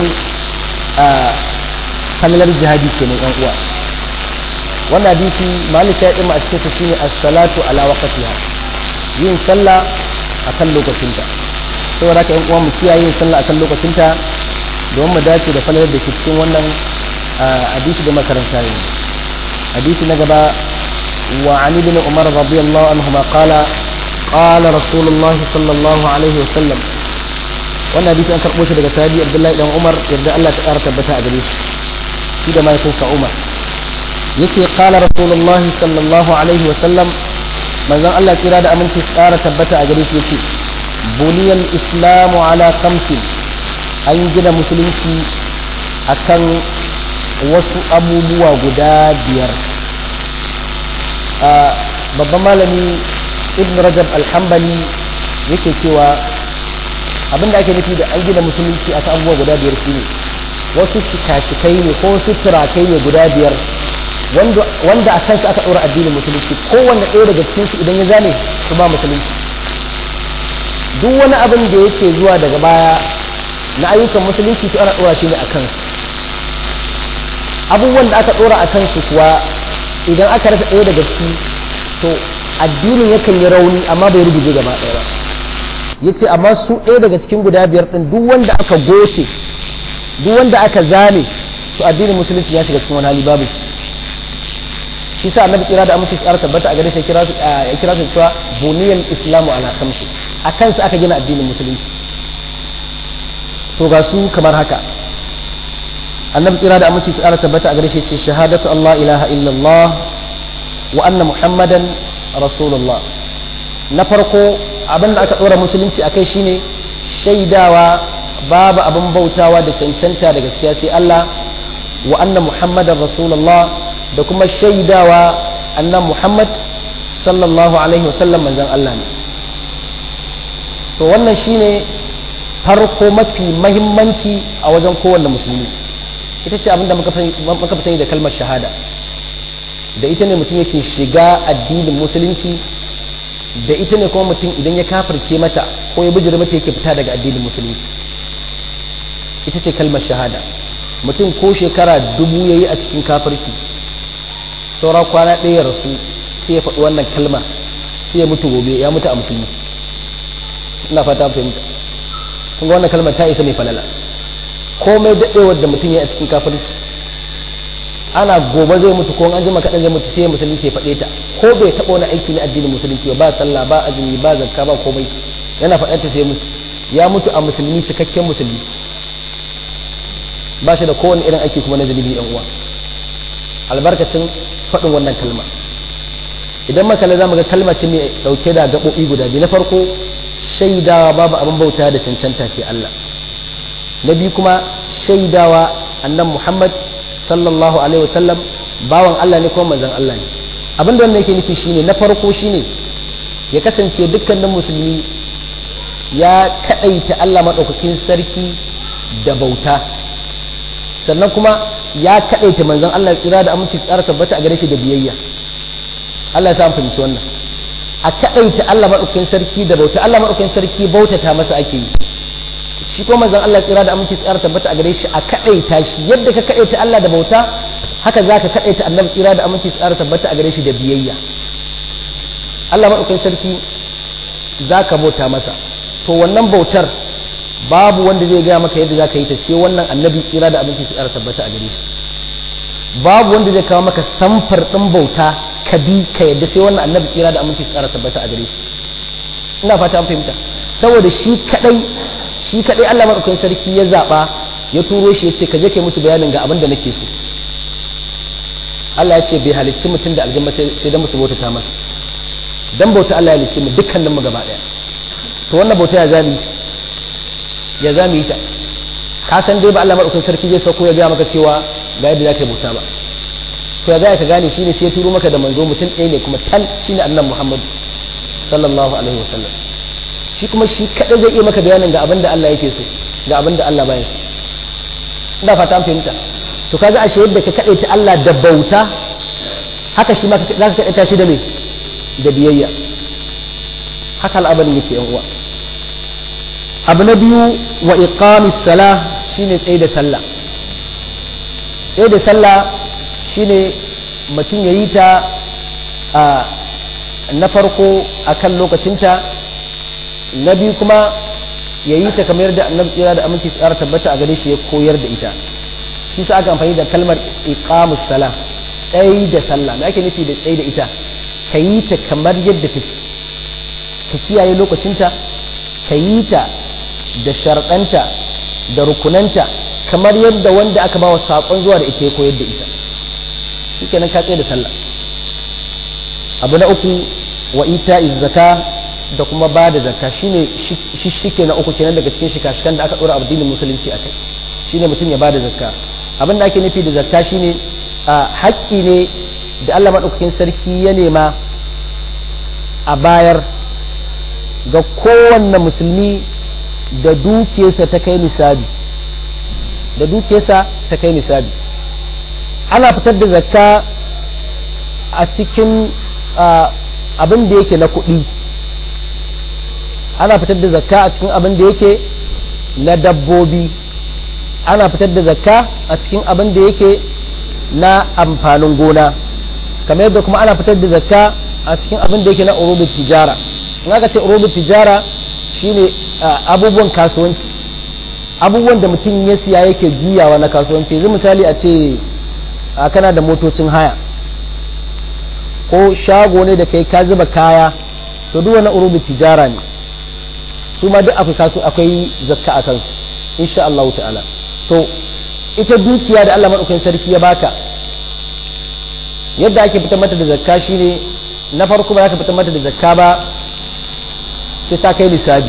kallon jihadi kenan yan uwa wannan hadisi malik ya ɗima a cikin sa shine as-salatu ala waqtiha yin sallah akan lokacinta saboda haka yan uwa mu kiyaye yin sallah akan lokacinta don mu dace da falalar da ke cikin wannan hadisi da makaranta yanzu hadisi na gaba wa ali bin umar radiyallahu anhuma qala qala rasulullah sallallahu alaihi wa sallam wannan hadisi an karbo shi daga sahabi abdullahi dan umar yarda Allah ta ƙara tabbata a gare shi shi da mahaifinsa umar yace qala rasulullahi sallallahu alaihi wa sallam manzon Allah kira da aminci tsara tabbata a gare shi yace buniyal islamu ala khamsin an gina musulunci akan wasu abubuwa guda biyar babban malami ibn rajab alhambali yake cewa abinda ake nufi da an gina musulunci akan abubuwa guda biyar shine wasu shika-shikai ne ko wasu turakai ne guda biyar wanda a kansu aka ɗora addinin musulunci kowanne ɗaya daga cikinsu idan ya zane su ba musulunci duk wani abin da yake zuwa daga baya na ayyukan musulunci to ana ɗora shi ne a kansu abubuwan da aka ɗora a kansu kuwa idan aka rasa ɗaya daga ciki to addinin yakan yi rauni amma bai rubuce gaba ɗaya ba ya ce amma su ɗaya daga cikin guda biyar ɗin duk wanda aka goce duk wanda aka zane to addinin musulunci ya shiga cikin wani hali babu shi shi sa annabi kira da amince tsara tabbata a gare shi kira su ya kira su cewa buniyal islamu ala khamsi a kansu aka gina addinin musulunci to ga su kamar haka annabi tsira da aminci tsara tabbata a gare shi ce shahadatu Allah ilaha illallah wa anna muhammadan rasulullah na farko abin da aka ɗora musulunci a kai shine shaidawa babu abin bautawa da cancanta da gaskiya sai Allah wa anna muhammadan rasulullah da kuma shaidawa annan muhammad sallallahu alaihi wasallam manzon Allah ne to wannan shine farko mafi mahimmanci a wajen kowanne musulmi ita ce abinda muka fi sani da kalmar shahada da ita ne mutum yake shiga addinin musulunci da ita ne kuma mutum idan ya kafirce mata ko ya bijira mata yake fita daga addinin musulunci ita ce kalmar shahada mutum ko shekara dubu ya yi a cikin kafirci saura kwana ɗaya rasu sai ya faɗi wannan kalma sai ya mutu gobe ya mutu a musulmi ina fata fahimta kun ga wannan kalmar ta isa mai falala komai daɗewar da mutum ya yi a cikin kafirci ana gobe zai mutu ko an jima kaɗan zai mutu sai musulunci ya faɗe ta ko bai taɓa wani aiki na addinin musulunci ba sallah ba azumi ba zakka ba komai yana faɗar ta sai mutu ya mutu a musulmi cikakken musulmi ba shi da kowane irin aiki kuma na zunubi yan uwa albarkacin faɗin wannan kalma idan makala za mu ga kalma ce mai ɗauke da gaɓoɓi guda biyu na farko shaidawa babu abin bauta da cancanta sai Allah na biyu kuma shaidawa annan Muhammad sallallahu alaihi wasallam bawan Allah ne kuma manzon Allah ne abin da wannan yake nufi shine na farko shine ya kasance dukkanin musulmi ya kadaita Allah madaukakin sarki da bauta sannan kuma ya kadaita manzon Allah tsira da aminci tsara tabbata a gare shi da biyayya Allah ya sa fahimci wannan a kadaita Allah madaukakin sarki da bauta Allah madaukakin sarki bautata masa ake yi shi ko manzon Allah tsira da aminci tsara tabbata a gare shi a kadaita shi yadda ka kadaita Allah da bauta haka za ka kadaita annabi tsira da aminci tsara tabbata a gare shi da biyayya Allah madaukakin sarki za ka bauta masa to wannan bautar babu wanda zai gaya maka yadda za ka yi ta sai wannan annabi tsira da aminci tsara tabbata a gare shi babu wanda zai kawo maka samfar ɗin bauta ka bi ka yadda sai wannan annabi tsira da aminci tsara tabbata a gare shi ina fata an fahimta saboda shi kadai shi kadai Allah madaukakin sarki ya zaba ya turo shi ya ce ka je kai musu bayanin ga abin da nake so Allah ya ce bai halicci mutum da aljanna sai dan musu bauta ta masa dan bauta Allah ya halicci mu dukkanin mu gaba daya to wannan bauta ya zami ya zami ta ka san dai ba Allah madaukakin sarki zai sauko ya ga maka cewa ga yadda zaka bauta ba to ya za ka gane shine sai ya turo maka da manzo mutum ɗaya ne kuma tal shine annabi Muhammad sallallahu alaihi wasallam shi kuma shi kadai zai iya maka bayanin ga abin da Allah yake so ga abin da Allah baya so ina fata an fahimta to kaga ashe yadda ka kadaita Allah da bauta haka shi ma za ka kadaita shi da me da biyayya haka al'amarin yake yan uwa abu na biyu wa iqamis salah shine tsaye da sallah tsaye da sallah shine mutum ya yi ta na farko akan lokacinta na biyu kuma ya yi ta kamar da annabi tsira da aminci tsara tabbata a gare shi ya koyar da ita shi sa aka amfani da kalmar iqamus sala tsayi da sallah me ake nufi da tsayi da ita ka yi ta kamar yadda take ka kiyaye lokacinta ka yi ta da sharɗanta da rukunanta kamar yadda wanda aka ba wa saƙon zuwa da ita ya koyar da ita shi kenan ka tsaye da sallah abu na uku wa ita zaka da kuma ba da zakka shine shishike na uku kenan daga cikin shikashikan da aka dora addinin musulunci a kai shine mutum ya ba da zakka abin da ake nufi da zakka shine a haƙƙi ne da Allah maɗaukakin sarki ya nema a bayar ga kowanne musulmi da dukiyarsa ta kai nisabi da dukiyarsa ta kai nisabi ana fitar da zakka a cikin abin da yake na kuɗi ana fitar da zakka a cikin abin da yake na dabbobi ana fitar da zakka a cikin abin da yake na amfanin gona kamar yadda kuma ana fitar da zakka a cikin abin da yake na urubin tijara in aka ce urubin tijara shine abubuwan kasuwanci abubuwan da mutum ya siya yake juyawa na kasuwanci yanzu misali a ce kana da motocin haya ko shago ne da kai ka zuba kaya to duk wani urubin tijara ne su ma duk akwai kasu akwai zakka a kansu insha Allah ta'ala to ita dukiya da Allah maɗaukakin sarki ya baka yadda ake fitar mata da zakka shine na farko ba za ka fitar mata da zakka ba sai ta kai nisabi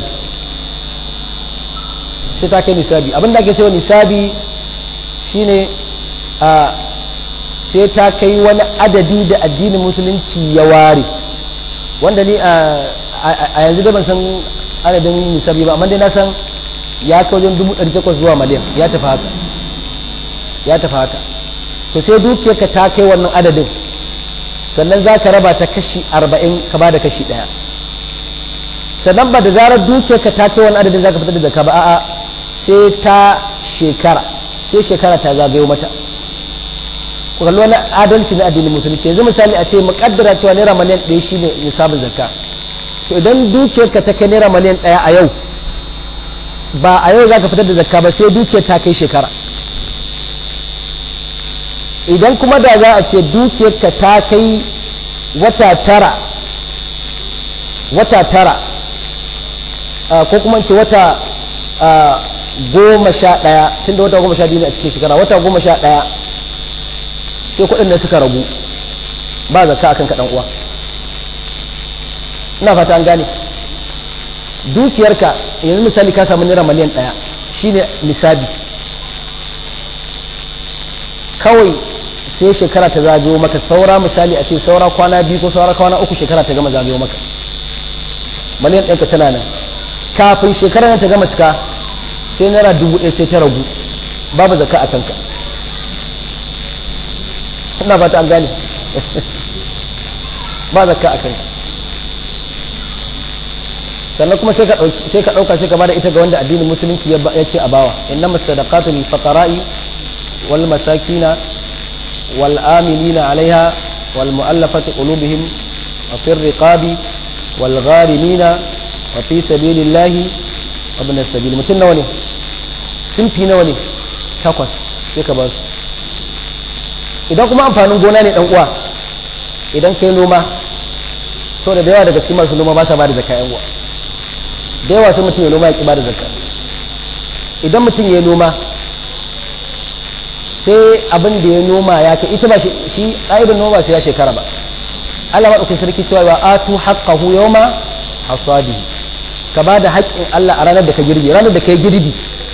sai ta kai nisabi abin da ake cewa nisabi shine a sai ta kai wani adadi da addinin musulunci ya ware wanda ni a yanzu da ban san adadin nisabi ba amma dai na san ya kai wajen dubu ɗari takwas zuwa miliyan ya tafi haka ya tafi haka to sai dukiyarka ta kai wannan adadin sannan za ka raba ta kashi arba'in ka ba da kashi ɗaya sannan ba da zarar dukiyarka ta kai wannan adadin za ka fitar da zaka ba a'a sai ta shekara sai shekara ta zagayo mata ku kalli wani adalci na addinin musulunci yanzu misali a ce muƙaddara cewa naira miliyan ɗaya shine nisabin zakka to idan dukiyarka ta kai naira miliyan ɗaya a yau ba a yau za ka fitar da zakka ba sai dukiyar ta kai shekara idan kuma da za a ce dukiyarka ta kai wata tara wata tara ko kuma ce wata goma sha ɗaya tun da wata goma sha biyu ne a cikin shekara wata goma sha ɗaya sai kuɗin da suka ragu ba zakka akan kaɗan uwa ina fata an gane dukiyarka yanzu misali ka samu naira miliyan ɗaya shine nisabi kawai sai shekara ta zagayo maka saura misali a ce saura kwana biyu ko saura kwana uku shekara ta gama zagayo maka miliyan ɗinka tana nan kafin shekara ta gama cika sai naira dubu ɗaya sai ta ragu babu zaka a kanka ina fata an gane ba zaka a kanka sannan kuma sai ka ɗauka sai ka bada ita ga wanda addinin musulunci ya ce a bawa inna masadaqatu lil faqara'i wal masakina wal amilina alaiha wal mu'allafati qulubihim wa fir riqabi wal gharimina wa fi sabilillahi wa ibn sabil mutun nawa ne simfi nawa ne takwas sai ka ba su idan kuma amfanin gona ne dan uwa idan kai noma so da yawa daga cikin masu noma ba sa ba da zakka yan uwa da yawa sai mutum ya noma ya ƙi ba da zakka idan mutum ya noma sai abin da ya noma ya kai ita ba shi ƙa'idar noma sai ya shekara ba Allah maɗaukin sarki cewa wa atu haqqahu yawma hasadihi ka ba da haƙƙin Allah a ranar da ka girbi ranar da kai girbi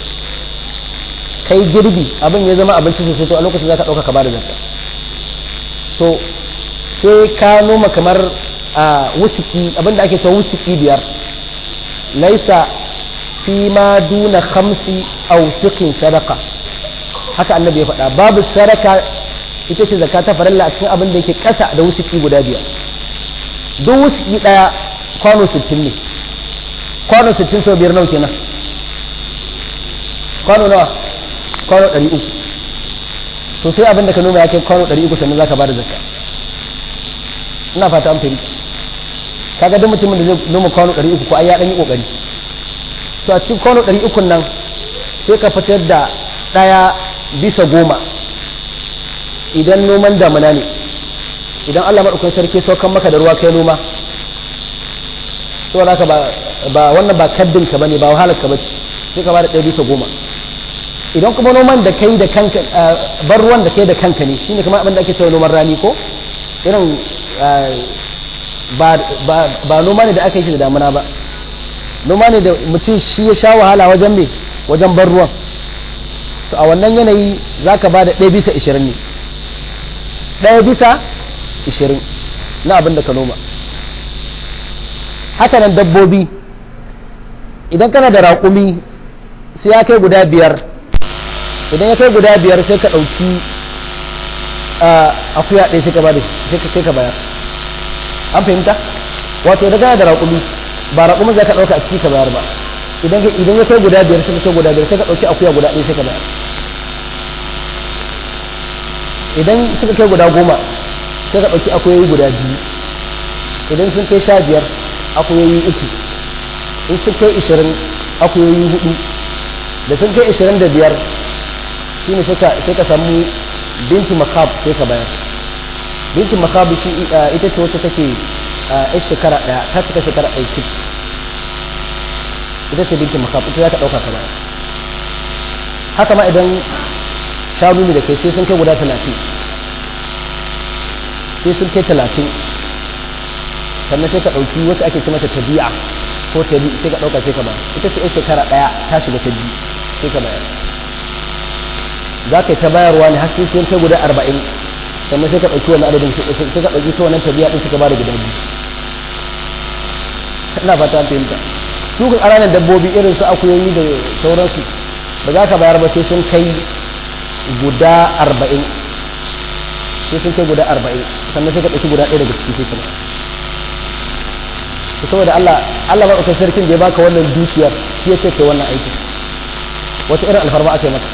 kai girbi abin ya zama abinci sosai to a lokacin za ka ɗauka ka ba da zakka to sai ka noma kamar a wusiki abin da ake cewa wusiki biyar laisa fi ma duna khamsi aw siqin sadaqa haka annabi ya faɗa babu sadaka ita ce zakka ta farilla a cikin abin da yake ƙasa da wusuki guda biyar duk wusuki ɗaya kwano 60 ne kwano 60 sau biyar nawa kenan kwano nawa kwano 300 to sai abin da ka noma ya kai kwano 300 sannan zaka bada zakka ina fata an fahimta kaga duk mutumin da zai noma kwano 300 ko ai ya dan yi kokari to a cikin kwano 300 nan sai ka fitar da daya bisa goma idan noman damuna ne idan Allah maɗaukan sarki saukan maka da ruwa kai noma saboda haka ba wannan ba kaddin ka bane ba wahalar ka bace sai ka ba da ɗaya bisa goma idan kuma noman da kai da kanka bar ruwan da kai da kanka ne shine kamar abin da ake cewa noman rani ko irin ba noma ne da aka yi shi da damuna ba noma ne da mutum shi ya sha wahala wajen me wajen bar ruwan to a wannan yanayi za ka ba da ɗaya bisa ishirin ne ɗaya bisa ishirin na abin da ka noma hakanan dabbobi idan kana da raƙumi sai ya kai guda biyar idan ya kai guda biyar sai ka ɗauki akuya ɗaya sai ka ba da sai ka bayar an fahimta wato idan kana da raƙumi ba raƙumin za ka ɗauka a ciki ka bayar ba idan ya kai guda biyar sai ka kai guda biyar sai ka ɗauki akuya guda ɗaya sai ka bayar idan suka kai guda goma sai ka ɗauki akuyoyi guda biyu idan sun kai sha biyar akuyoyi uku in sun kai ishirin akuyoyi hudu da sun kai ishirin da biyar shi ne sai ka samu binti makab sai ka bayar binti makab shi ita ce wacce take a shekara ɗaya ta cika shekara ɗaya cik ita ce binti makab ita za ka ɗauka ka bayar haka ma idan shanu ne da kai sai sun kai guda talatin sai sun kai talatin sannan sai ka ɗauki wacce ake ce mata tabi'a ko tabi sai ka ɗauka sai ka ba ita ce yan shekara ɗaya ta shiga ta biyu sai ka bayar za ka yi ta bayarwa ne har sai sun kai guda arba'in sannan sai ka ɗauki wani adadin sai ka ɗauki ta wannan tabi'a ɗin suka ba da guda biyu ina fata fahimta su kan ƙananan dabbobi irin su akuyoyi da sauransu ba za ka bayar ba sai sun kai guda arba'in sai sun kai guda arba'in sannan sai ka ɗauki guda ɗaya daga ciki sai kuma ku saboda Allah Allah ba ɗaukar sarkin da ya baka wannan dukiyar shi ya ce kai wannan aiki wasu irin alfarma aka yi maka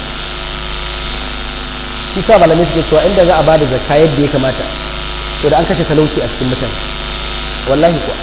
shi sa malamai suke cewa inda za a ba da zakka yadda ya kamata to da an kashe talauci a cikin mutane wallahi kuwa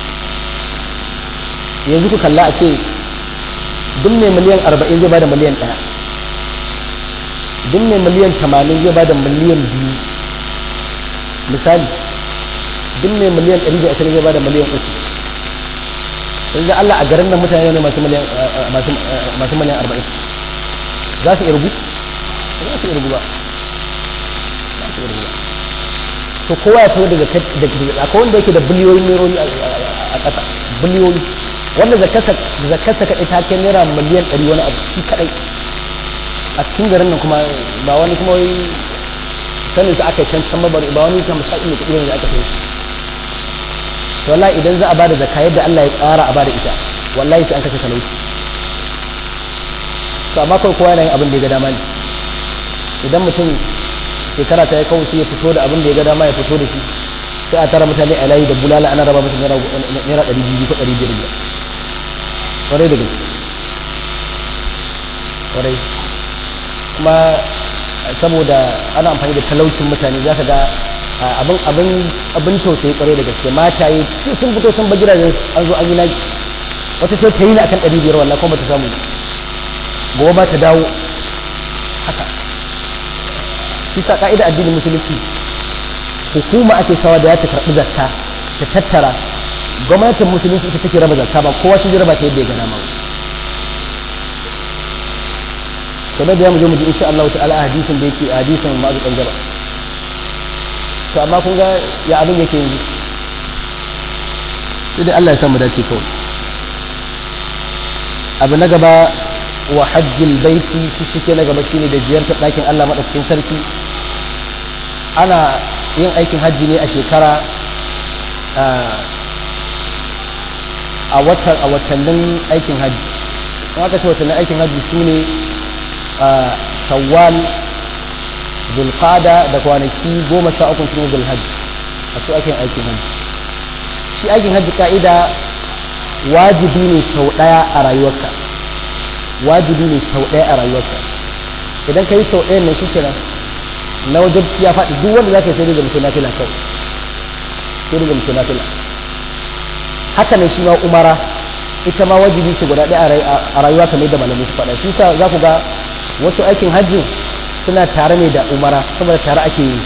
yanzu ku kalla a ce duk mai miliyan arba'in zai bada miliyan ɗaya duk mai miliyan tamanin zai bada miliyan biyu misali duk mai miliyan ɗari da ashirin zai bada miliyan uku yanzu Allah a garin nan mutane ne masu miliyan masu miliyan arba'in za su irgu za su irgu ba za su irgu ba to kowa ya tawo daga akwai wanda yake da biliyoyin neroni a ƙasa biliyoyi wanda zakarsa kaɗai ta kai naira miliyan ɗari wani abu shi kaɗai a cikin garin nan kuma ba wani kuma wai sanin su aka yi can can ba ba wani kan musa iya kuɗi da aka sai to wallahi idan za a bada zakka yadda Allah ya tsara a bada ita wallahi sai an kashe talauci to amma kawai kowa yana yin abin da ya ga dama ne idan mutum shekara ta ya kawo sai ya fito da abin da ya ga dama ya fito da shi sai a tara mutane a layi da bulala ana raba musu naira ɗari biyu ko ɗari biyar biyar kwarai da gaske kwarai kuma saboda ana amfani da talaucin mutane za ka ga abin abin abin tausayi kwarai da gaske mataye sun fito sun ba gidajen an zo an yi naki wata sai ta yi na akan ɗari biyar wallah kuma ta samu gobe ba ta dawo haka shi sa ka'ida addinin musulunci hukuma ake sawa da ya ta karɓi zakka ta tattara gwamnatin musulunci ita take raba zakka ba kowa shi raba ta yadda ya gana ma kamar da ya muje muje insha Allah ta'ala a hadisin da yake a hadisin ma'azu kan gaba to amma kun ga ya abin yake yanzu sai dai Allah ya samu dace kawai abu na gaba wa hajjil baiti shi shike na gaba shine da ziyartar ɗakin Allah madaukakin sarki ana yin aikin hajji ne a shekara a watan a watannin aikin hajji in aka ce watannin aikin hajji su ne shawwal zulqada da kwanaki goma sha uku cikin zulhajji a su aikin aikin hajji shi aikin hajji ka'ida wajibi ne sau ɗaya a rayuwarka wajibi ne sau ɗaya a rayuwarka idan ka yi sau ɗaya nan shi kenan na wajabci ya faɗi duk wanda za ka yi sai daga mutum nafila kawai sai daga mutum nafila haka ne shi ma umara ita ma wajibi ce guda ɗaya a rayuwa kamar da malamai su faɗa shi sa za ku ga wasu aikin hajji suna tare ne da umara saboda tare ake yi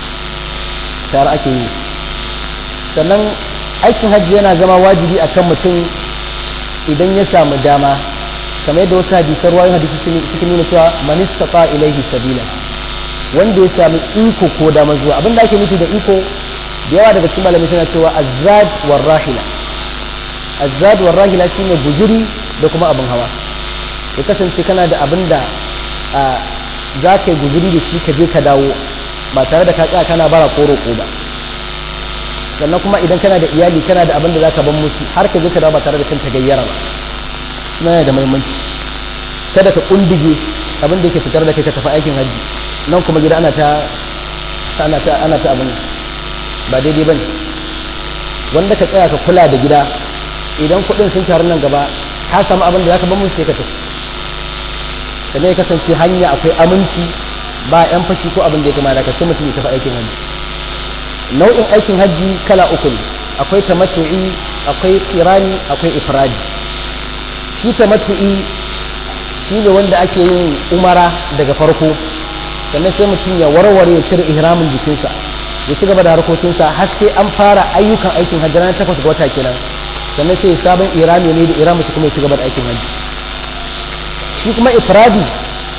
tare ake yi sannan aikin hajji yana zama wajibi akan mutum idan ya samu dama kamar yadda wasu hadisan ruwayoyin hadisi suke nuna cewa man istata ilaihi sabila wanda ya sami iko ko dama zuwa abin da ake nufi da iko da yawa daga cikin malamai suna cewa azzad war rahila azzad war rahila shine guzuri da kuma abin hawa ya kasance kana da abin da za ka yi guzuri da shi ka je ka dawo ba tare da ka tsaya kana bara ko roƙo ba sannan kuma idan kana da iyali kana da abin da za ka ban musu har ka je ka dawo ba tare da cin tagayyara ba suna yana da muhimmanci kada ka kundige abin da yake fitar da kai ka tafi aikin hajji nan kuma gida ana ta ana ta ana ta abin ba daidai bane wanda ka tsaya ka kula da gida idan kuɗin sun taru nan gaba ka samu abin da zaka ban musu sai ka tafi sannan ya kasance hanya akwai aminci ba yan fashi ko abin da ya kamata ka sai mutum ya tafi aikin hajji nau'in aikin hajji kala uku ne akwai tamattu'i akwai kirani akwai ifradi shi tamattu'i shi ne wanda ake yin umara daga farko sannan sai mutum ya warware ya cire ihramin jikinsa ya ci gaba da harkokinsa har sai an fara ayyukan aikin hajji ranar takwas ga wata kenan sannan sai sabon irami ne da iramu su kuma ya ci gaba da aikin hajji shi kuma ifradi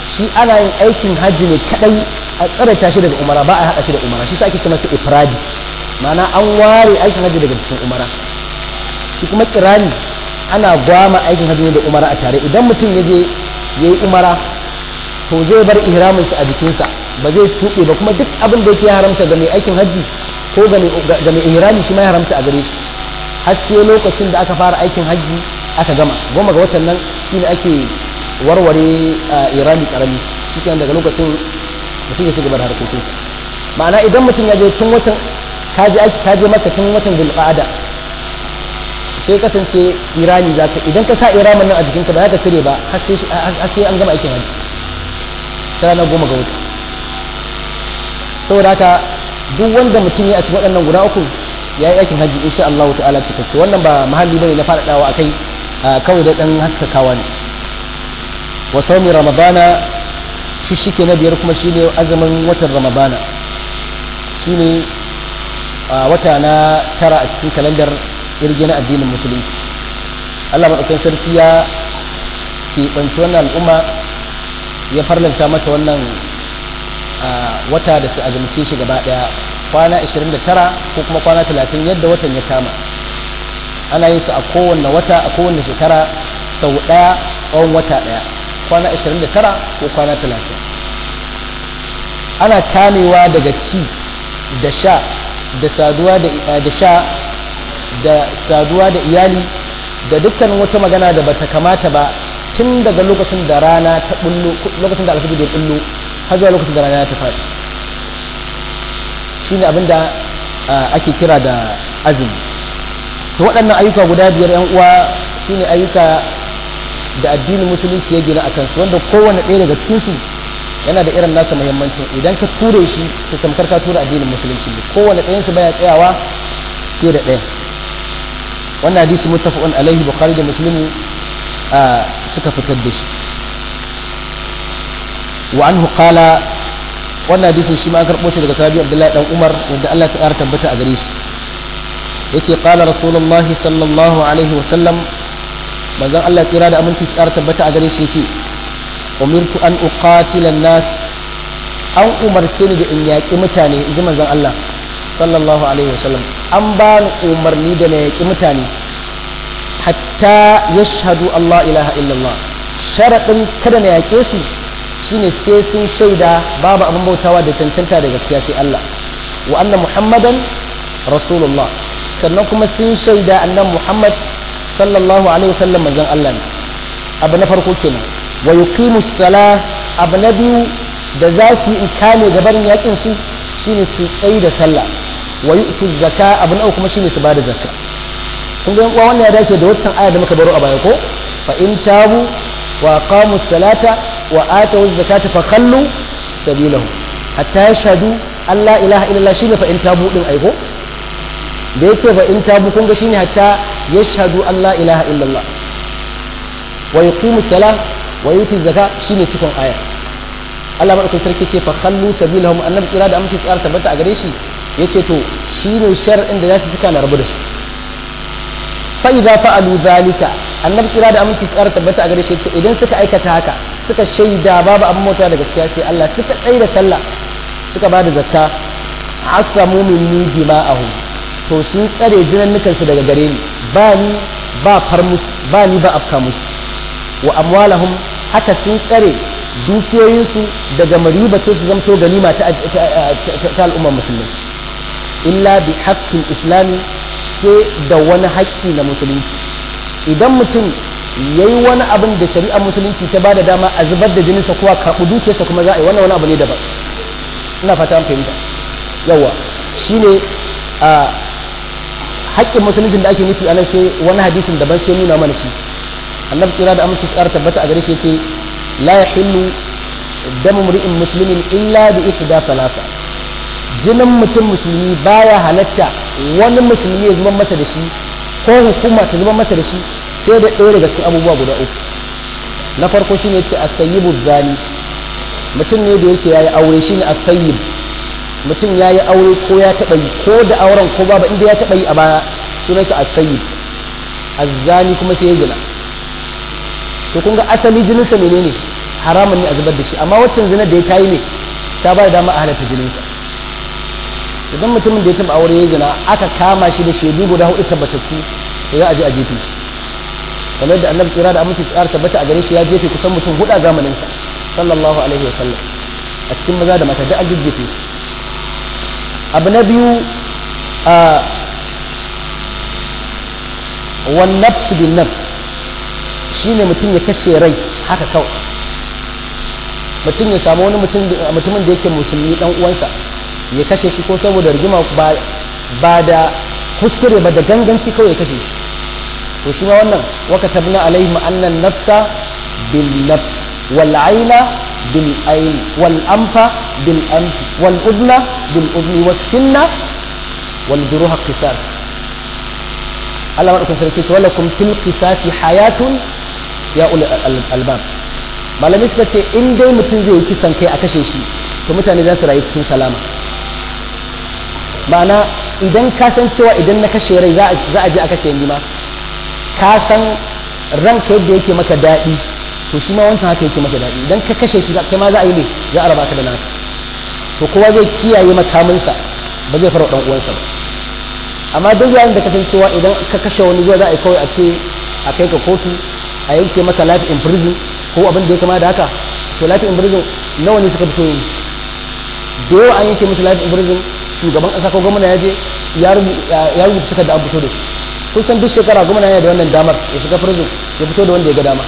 shi ana yin aikin hajji ne kadai a tsarata shi daga umara ba a haɗa shi da umara shi sa ake ce masa ifradi ma'ana an ware aikin hajji daga cikin umara shi kuma kirani ana gwama aikin hajji ne da umara a tare idan mutum ya je ya yi umara to zai bar ihraminsa a jikinsa ba zai tuɓe ba kuma duk abin da yake ya haramta ga mai aikin hajji ko ga mai ihrami shi ma ya haramta a gare shi har sai lokacin da aka fara aikin hajji aka gama goma ga watan nan shine ake warware irani karami shi daga lokacin mutum ya ci gaba da harkokinsa ma'ana idan mutum ya je tun watan kaje kaje maka tun watan zulqa'ada sai kasance irani za ka idan ka sa iramin nan a jikinka ba za ka cire ba har sai an gama aikin hajji sai na goma ga wata saboda haka duk wanda mutum ya a cikin waɗannan guda uku ya yi aikin hajji insha Allah ta'ala cikakke wannan ba mahalli bane na faɗaɗawa akai kawai da ɗan haskakawa ne wa saumi ramadana shi shike na biyar kuma shine azumin watan ramadana shine wata na tara a cikin kalandar irge na addinin musulunci Allah maɗaukakin sarki ya keɓanci wannan al'umma ya farlanta mata wannan wata da su azumce shi gaba ɗaya kwana 29 ko kuma kwana 30 yadda watan ya kama ana yin su a kowanne wata a kowanne shekara sau ɗaya tsawon wata ɗaya kwana 29 ko kwana 30 ana kamewa daga ci da sha da saduwa da sha da saduwa da iyali da dukkan wata magana da bata kamata ba tun daga lokacin da rana ta bullo lokacin da alfajir ya bullo har zuwa lokacin da rana ta faɗi shine abinda ake kira da azumi to waɗannan ayyuka guda biyar yan uwa shine ayyuka da addinin musulunci ya gina akan su wanda kowanne ɗaya daga cikin su yana da irin nasa muhimmancin idan ka ture shi to tamkar ka tura addinin musulunci ne kowanne ɗayan su baya tsayawa sai da ɗaya wannan hadisi muttafaqun alaihi bukhari da muslimu suka fitar da shi wa anhu qala wannan hadisin shi ma an karɓo shi daga sahabi abdullahi dan umar yadda Allah ta ƙara tabbata a gare shi yace qala rasulullahi sallallahu alaihi wa sallam manzon Allah tsira da aminci su ƙara tabbata a gare shi yace umirtu an uqatila nas an umarce ni da in yaƙi mutane in ji manzon Allah sallallahu alaihi wa sallam an ba ni umarni da na yaƙi mutane hatta yashhadu Allah ilaha illallah sharaɗin kada na yaƙe su shine sai sun shaida babu abin bautawa da cancanta da gaskiya sai Allah wa anna muhammadan rasulullah sannan kuma sun shaida annan muhammad sallallahu alaihi wasallam manzon Allah ne abu na farko kenan wa yuqimu sala abu na biyu da za su yi kame gaban yakin su shine su tsayi da sallah wa yu'tu zakka abu na uku kuma shine su bada zakka kun ga yan wannan ya dace da waccan aya da muka baro a baya ko fa in tabu wa aqamu salata wa atawu zakata fa khallu sabilahu hatta yashhadu an la ilaha illallah shine fa in tabu din aiko da yace fa in tabu kun ga shine hatta yashhadu an la ilaha illallah wa yuqimu salah wa yuti zaka shine cikin aya Allah madaukakin sarki ce fa khallu sabilahum annabi kira da amince tsara tabbata a gare shi yace to shine shar'in da za su cika na rabu da su fa idza fa'alu zalika annabi kira da aminci tsara tabbata a gare shi yace idan suka aikata haka suka shaida babu abin mota da gaskiya sai Allah suka tsaye da sallah suka ba da zakka asamu minni dima'ahum to sun tsare jinannukan su daga gare ni ba ni ba far musu ba ni ba afka musu wa amwalahum haka sun tsare dukiyoyinsu daga maribace su zamto ganima ta al'ummar musulmi illa bi haqqil islami sai da wani haƙƙi na musulunci idan mutum ya yi wani abin da shari'ar musulunci ta ba da dama a zubar da jininsa kuwa karɓi dukiyarsa kuma za a yi wannan wani abu ne daban ina fata an fahimta yawa shine a haƙƙin musuluncin da ake nufi a nan sai wani hadisin daban sai nuna mana shi annabi kira da aminci tsara tabbata a gare shi ce la yahillu damu mri'in muslimin illa bi ihda thalatha jinin mutum musulmi baya halatta wani musulmi ya zuba mata da shi ko hukuma ta zuba mata da shi sai da ɗaya daga cikin abubuwa guda uku na farko shine ce astayyibu zani mutum ne da yake yayi aure shine astayyib mutum yayi aure ko ya taɓa yi ko da auren ko babu inda ya taɓa yi a baya sunansa astayyib azzani kuma sai ya gina to kun ga asali jininsa menene haramun ne a zubar da shi amma waccan zina da ya tayi ne ta ba da dama a halatta jininsa idan mutumin da ya taba aure ya zina aka kama shi da shaidu guda hudu tabbatattu to za a je a jefe shi kamar yadda annabi tsira da aminci tsara tabbata a gare shi ya jefe kusan mutum hudu a zamanin sa sallallahu alaihi wa sallam a cikin maza da mata da an jejjefe abu na biyu a wan nafs bin nafs shine mutum ya kashe rai haka kawai mutum ya samu wani mutumin da yake musulmi dan uwansa ya kashe shi ko saboda rigima ba da kuskure ba da ganganci kawai ya kashe shi to shi ma wannan waka tabna alaihim annan nafsa bil nafs wal aina bil ain wal anfa bil anf wal udna bil udni was sinna wal juruha qisas Allah madaukakin sarki ce walakum fil qisasi hayatun ya ul albab malami suka ce in dai mutum zai yi kisan kai a kashe shi to mutane za su rayu cikin salama ma'ana idan ka san cewa idan na kashe rai za a je a kashe ni ma ka san ranka yadda yake maka daɗi to shi ma wancan haka yake masa daɗi idan ka kashe shi kai ma za a yi ne za a raba ka da naka to kowa zai kiyaye makaminsa ba zai fara ɗan uwansa ba amma duk yayin da kasancewa idan ka kashe wani zuwa za a yi kawai a ce a kai ka kotu a yanke maka life in prison ko abin da ya kama da haka to life in prison nawa ne suka fito yi da yawa an yanke musu life in prison shugaban ƙasa ko gwamna ya je ya rubuta suka da an fito da su kun san duk shekara gwamna yana da wannan damar ya shiga prison ya fito da wanda ya ga dama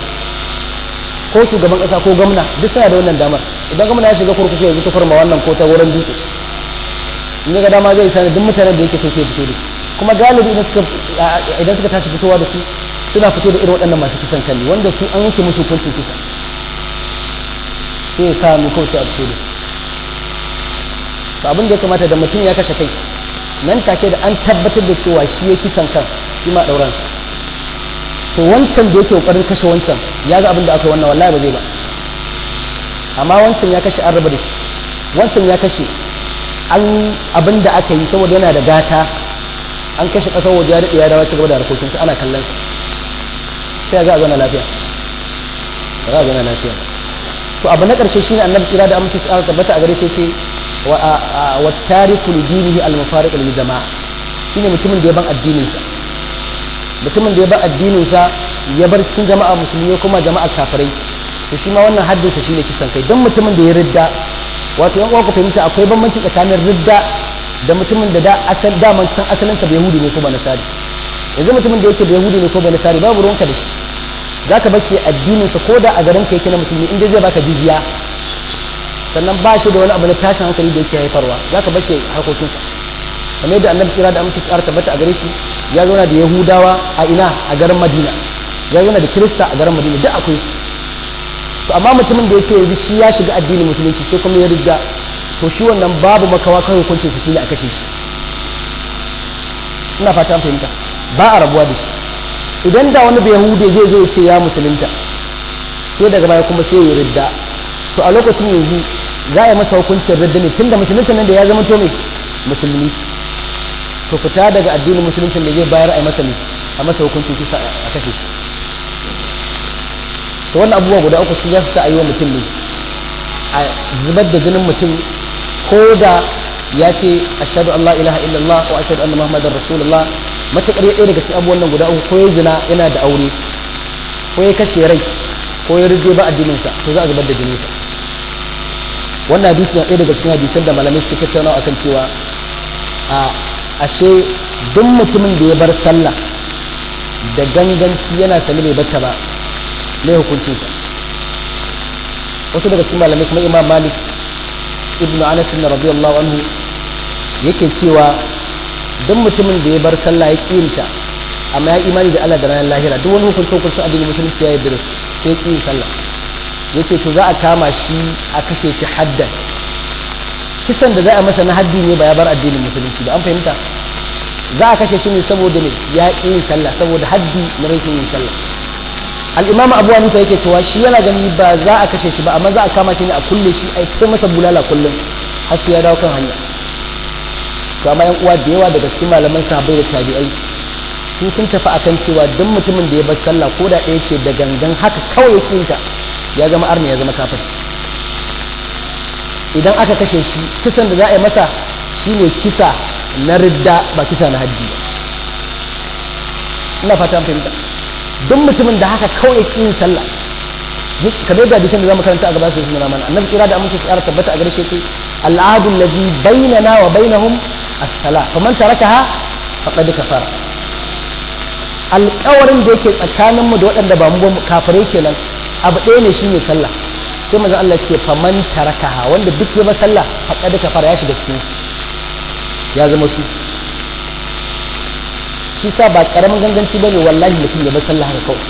ko shugaban ƙasa ko gwamna duk suna da wannan damar idan gwamna ya shiga kurkuku yanzu ta farma wannan ko ta wurin dutse in ya ga dama zai sani duk mutanen da yake so sai fito da kuma galibi idan suka idan suka tashi fitowa da su suna fito da irin waɗannan masu kisan kalli wanda su an yanke musu hukuncin kisa sai ya sa mu kawai sai a fito da su to abin da ya kamata da mutum ya kashe kai nan take da an tabbatar da cewa shi ya kisan kan shi ma ɗauransa to wancan da yake kokarin kashe wancan ya ga abin da aka yi wannan wallahi ba zai ba amma wancan ya kashe an raba da shi wancan ya kashe an abin da aka yi saboda yana da gata an kashe ƙasar waje ya daɗe ya dawo ci gaba da harkokinsa ana kallon sa sai ga a zauna lafiya ba za a zauna lafiya to abu na ƙarshe shine annabi tsira da amince tsara tabbata a gare shi ce wa tariku li dinihi al mufariq lil jama'a shine mutumin da ya ban addinin sa mutumin da ya ban addinin sa ya bar cikin jama'a musulmi kuma jama'a kafirai to shi ma wannan haddin sa shine kisan kai dan mutumin da ya ridda wato yan uwa ku fahimta akwai bambanci tsakanin ridda da mutumin da da asal daman san asalin sa yahudi ne ko ba nasari yanzu mutumin da yake da yahudi ne ko ba nasari babu ruwanka da shi zaka bar shi addinin sa ko da a garin ka yake na musulmi inda zai baka jizya sannan ba shi da wani abu na tashin hankali da yake haifarwa za ka bashe harkokinsa kamar yadda annabi kira da amince ƙara tabbata a gare shi ya zauna da yahudawa a ina a garin madina ya zauna da kirista a garin madina duk akwai to amma mutumin da ya ce yanzu shi ya shiga addinin musulunci sai kuma ya riga to shi wannan babu makawa kan hukuncinsa shine a kashe shi ina fata an fahimta ba a rabuwa da shi idan da wani bai yahude zai zo ya ce ya musulunta sai daga baya kuma sai ya ridda to a lokacin yanzu za a yi masa hukuncin radda ne tun da musulunci nan da ya zama to mai musulmi to fita daga addinin musuluncin da zai bayar a yi masa ne a masa hukuncin kisa a kashe shi to wannan abubuwa guda uku su za su ta wa mutum ne a zubar da jinin mutum ko da ya ce ashhadu an la ilaha illallah wa ashhadu anna muhammadar rasulullah matakar ya ɗaya daga cikin abubuwan nan guda uku ko ya zina yana da aure ko ya kashe rai ko ya rige ba addininsa to za a zubar da jininsa wannan hadisi na ɗaya daga cikin hadisan da malamai suka tattauna akan cewa a ashe duk mutumin da ya bar sallah da ganganci yana sani bai batta ba mai hukuncinsa wasu daga cikin malamai kuma imam malik ibnu anas na radiyallahu anhu yake cewa duk mutumin da ya bar sallah ya kiyinta amma ya imani da Allah da ranar lahira duk wani hukuncin hukuncin addinin musulunci ya yarda da su sai ƙi sallah ya ce to za a kama shi a kashe shi haddan kisan da za a masa na haddi ne ba ya bar addinin musulunci ba an fahimta za a kashe shi ne saboda ne ya ƙi yin sallah saboda haddi na rashin yin sallah al'imama abu hanifa yake cewa shi yana gani ba za a kashe shi ba amma za a kama shi ne a kulle shi a kai masa bulala kullum har sai ya dawo kan hanya to amma yan uwa da yawa daga cikin malaman sahabbai da tabi'ai su sun tafi akan cewa duk mutumin da ya bar sallah ko da ɗaya ce da gangan haka kawai yake yin ta ya zama arni ya zama kafir idan aka kashe shi kisan da za a yi masa shine kisa na ridda ba kisa na hajji ba ina fata fahimta duk mutumin da haka kawai ki yin sallah kamar da hadisin da zamu karanta a gaba sai sun mana annabi kira da amince tsara tabbata a gare shi ce al'adu allazi bainana wa bainahum as-salah faman tarakaha faqad kafara alƙawarin da yake tsakanin mu da waɗanda ba mu ba kafirai kenan abu ɗaya ne shine sallah sai manzon Allah ce faman tarakaha wanda duk ya sallah faqad kafara ya shiga cikin ya zama su shi sa ba karamin ganganci bane wallahi mutum ya bar sallah haka kawai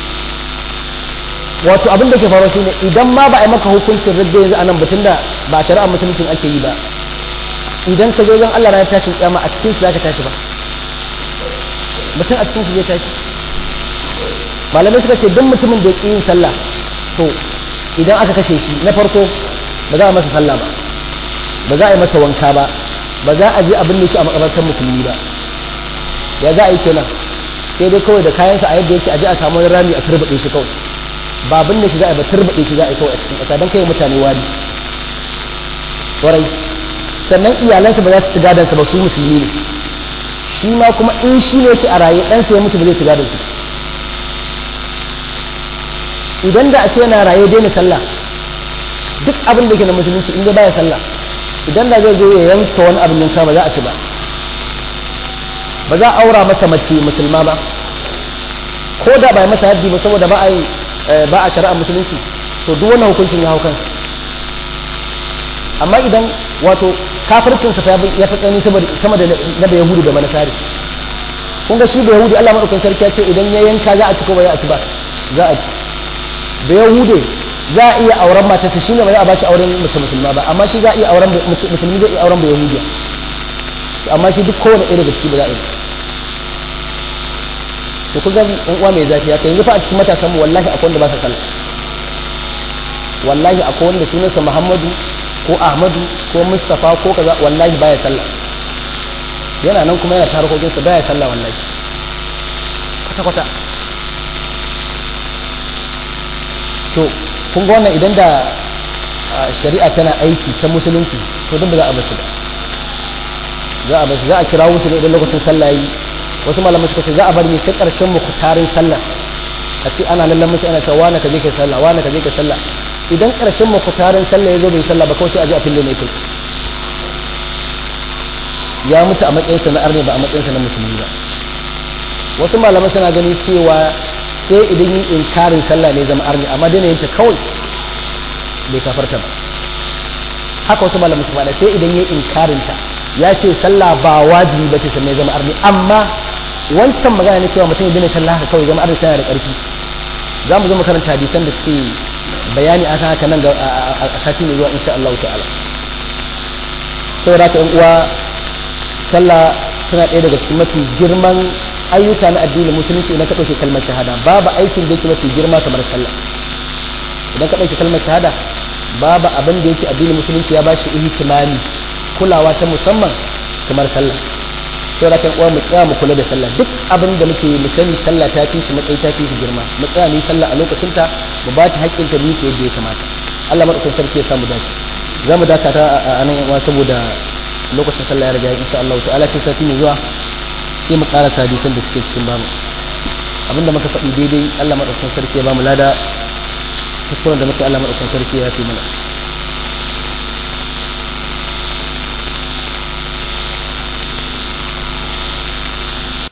wato abin da ke faruwa shine idan ma ba a yi maka hukuncin radda yanzu anan batun da ba shari'ar musuluncin ake yi ba idan ka zo wajen Allah ranar tashin kiyama a cikin su zaka tashi ba mutum a cikin su zai tashi malamai suka ce duk mutumin da ya yin sallah to idan aka kashe shi na farko ba za a masa sallah ba ba za a yi masa wanka ba ba za a je abin da shi a makabartar musulmi ba ya za a yi kenan sai dai kawai da kayansa a yadda yake a je a samu wani rami a turbaɗe shi kawai ba abin da shi za a yi ba turbaɗe shi za a yi kawai a cikin ƙasa don kai mutane wani ƙwarai sannan iyalansa ba za su ci gadansa ba su musulmi ne shi ma kuma in shi ne yake a raye ɗansa ya mutu ba zai ci gadansa idan da a ce yana raye daina sallah duk abin da ke na musulunci in dai baya sallah idan da zai zo ya yanka wani abin yanka ba za a ci ba ba za a aura masa mace musulma ba ko da ba masa haddi ba saboda ba a yi ba a shari'ar musulunci to duk wannan hukuncin ya hau kansa amma idan wato kafircin sa ya fi tsani sama da na da yahudu da manasari kun ga shi da yahudu Allah madaukakin sarki ya ce idan ya yanka za a ci ko ba za a ci ba za a ci da yahudu za a iya auren matarsa shine ba za a ba shi auren mace musulma ba amma shi za a iya auren musulmi zai iya auren ba yahudiya amma shi duk kowane ɗaya daga ciki ba za a yi to kun ga ɗan uwa mai zafi haka yanzu fa a cikin matasan mu wallahi akwai wanda ba sa sallah wallahi akwai wanda sunansa Muhammadu ko Ahmadu ko Mustafa ko kaza wallahi baya sallah yana nan kuma yana tarkokin sa baya sallah wallahi kwata kwata to kun ga wannan idan da shari'a tana aiki ta musulunci to duk ba za a basu ba za a basu za a kira musu ne idan lokacin sallah yi wasu malamai suka ce za a bari ne sai karshen mukutarin sallah a ce ana lallan musu ana cewa wani ka je kai sallah wani ka je kai sallah idan karshen mukutarin sallah ya zo bai sallah ba kawai sai a je a fille mai kai ya mutu a matsayinsa na arne ba a matsayinsa na musulmi ba wasu malamai suna gani cewa sai idan yin inkarin sallah ne zama arne amma daina yin ta kawai bai kafarta ba haka wasu malamai su faɗa sai idan yin inkarin ta ya ce sallah ba wajibi ba ce sannan zama arni amma wancan magana ne cewa mutum ya daina sallah haka kawai zama arni tana da ƙarfi za mu zo mu karanta hadisan da suke bayani a haka nan ga a sati mai zuwa insha Allah ta'ala saboda haka yan uwa sallah tana ɗaya daga cikin mafi girman ayyuka na addinin musulunci idan ka ɗauke kalmar shahada babu aikin da yake mafi girma kamar sallah idan ka ɗauke kalmar shahada babu abin da yake addinin musulunci ya bashi ihtimami kulawa ta musamman kamar sallah sai rakan uwa mu tsaya mu kula da sallah duk abin da muke mu sani sallah ta fi shi matsayi ta fi shi girma mu tsaya mu sallah a lokacin ta mu ba ta haƙƙin ta muke yadda ya kamata Allah madaukakin sarki ya samu dace za mu dakata a nan uwa saboda lokacin sallah ya riga insha Allah ta'ala sai sati mai zuwa sai mu ƙara hadisan da suke cikin bamu abinda muka faɗi daidai Allah madaukakin sarki ya ba mu lada kuskuren da muke Allah madaukakin sarki ya fi mana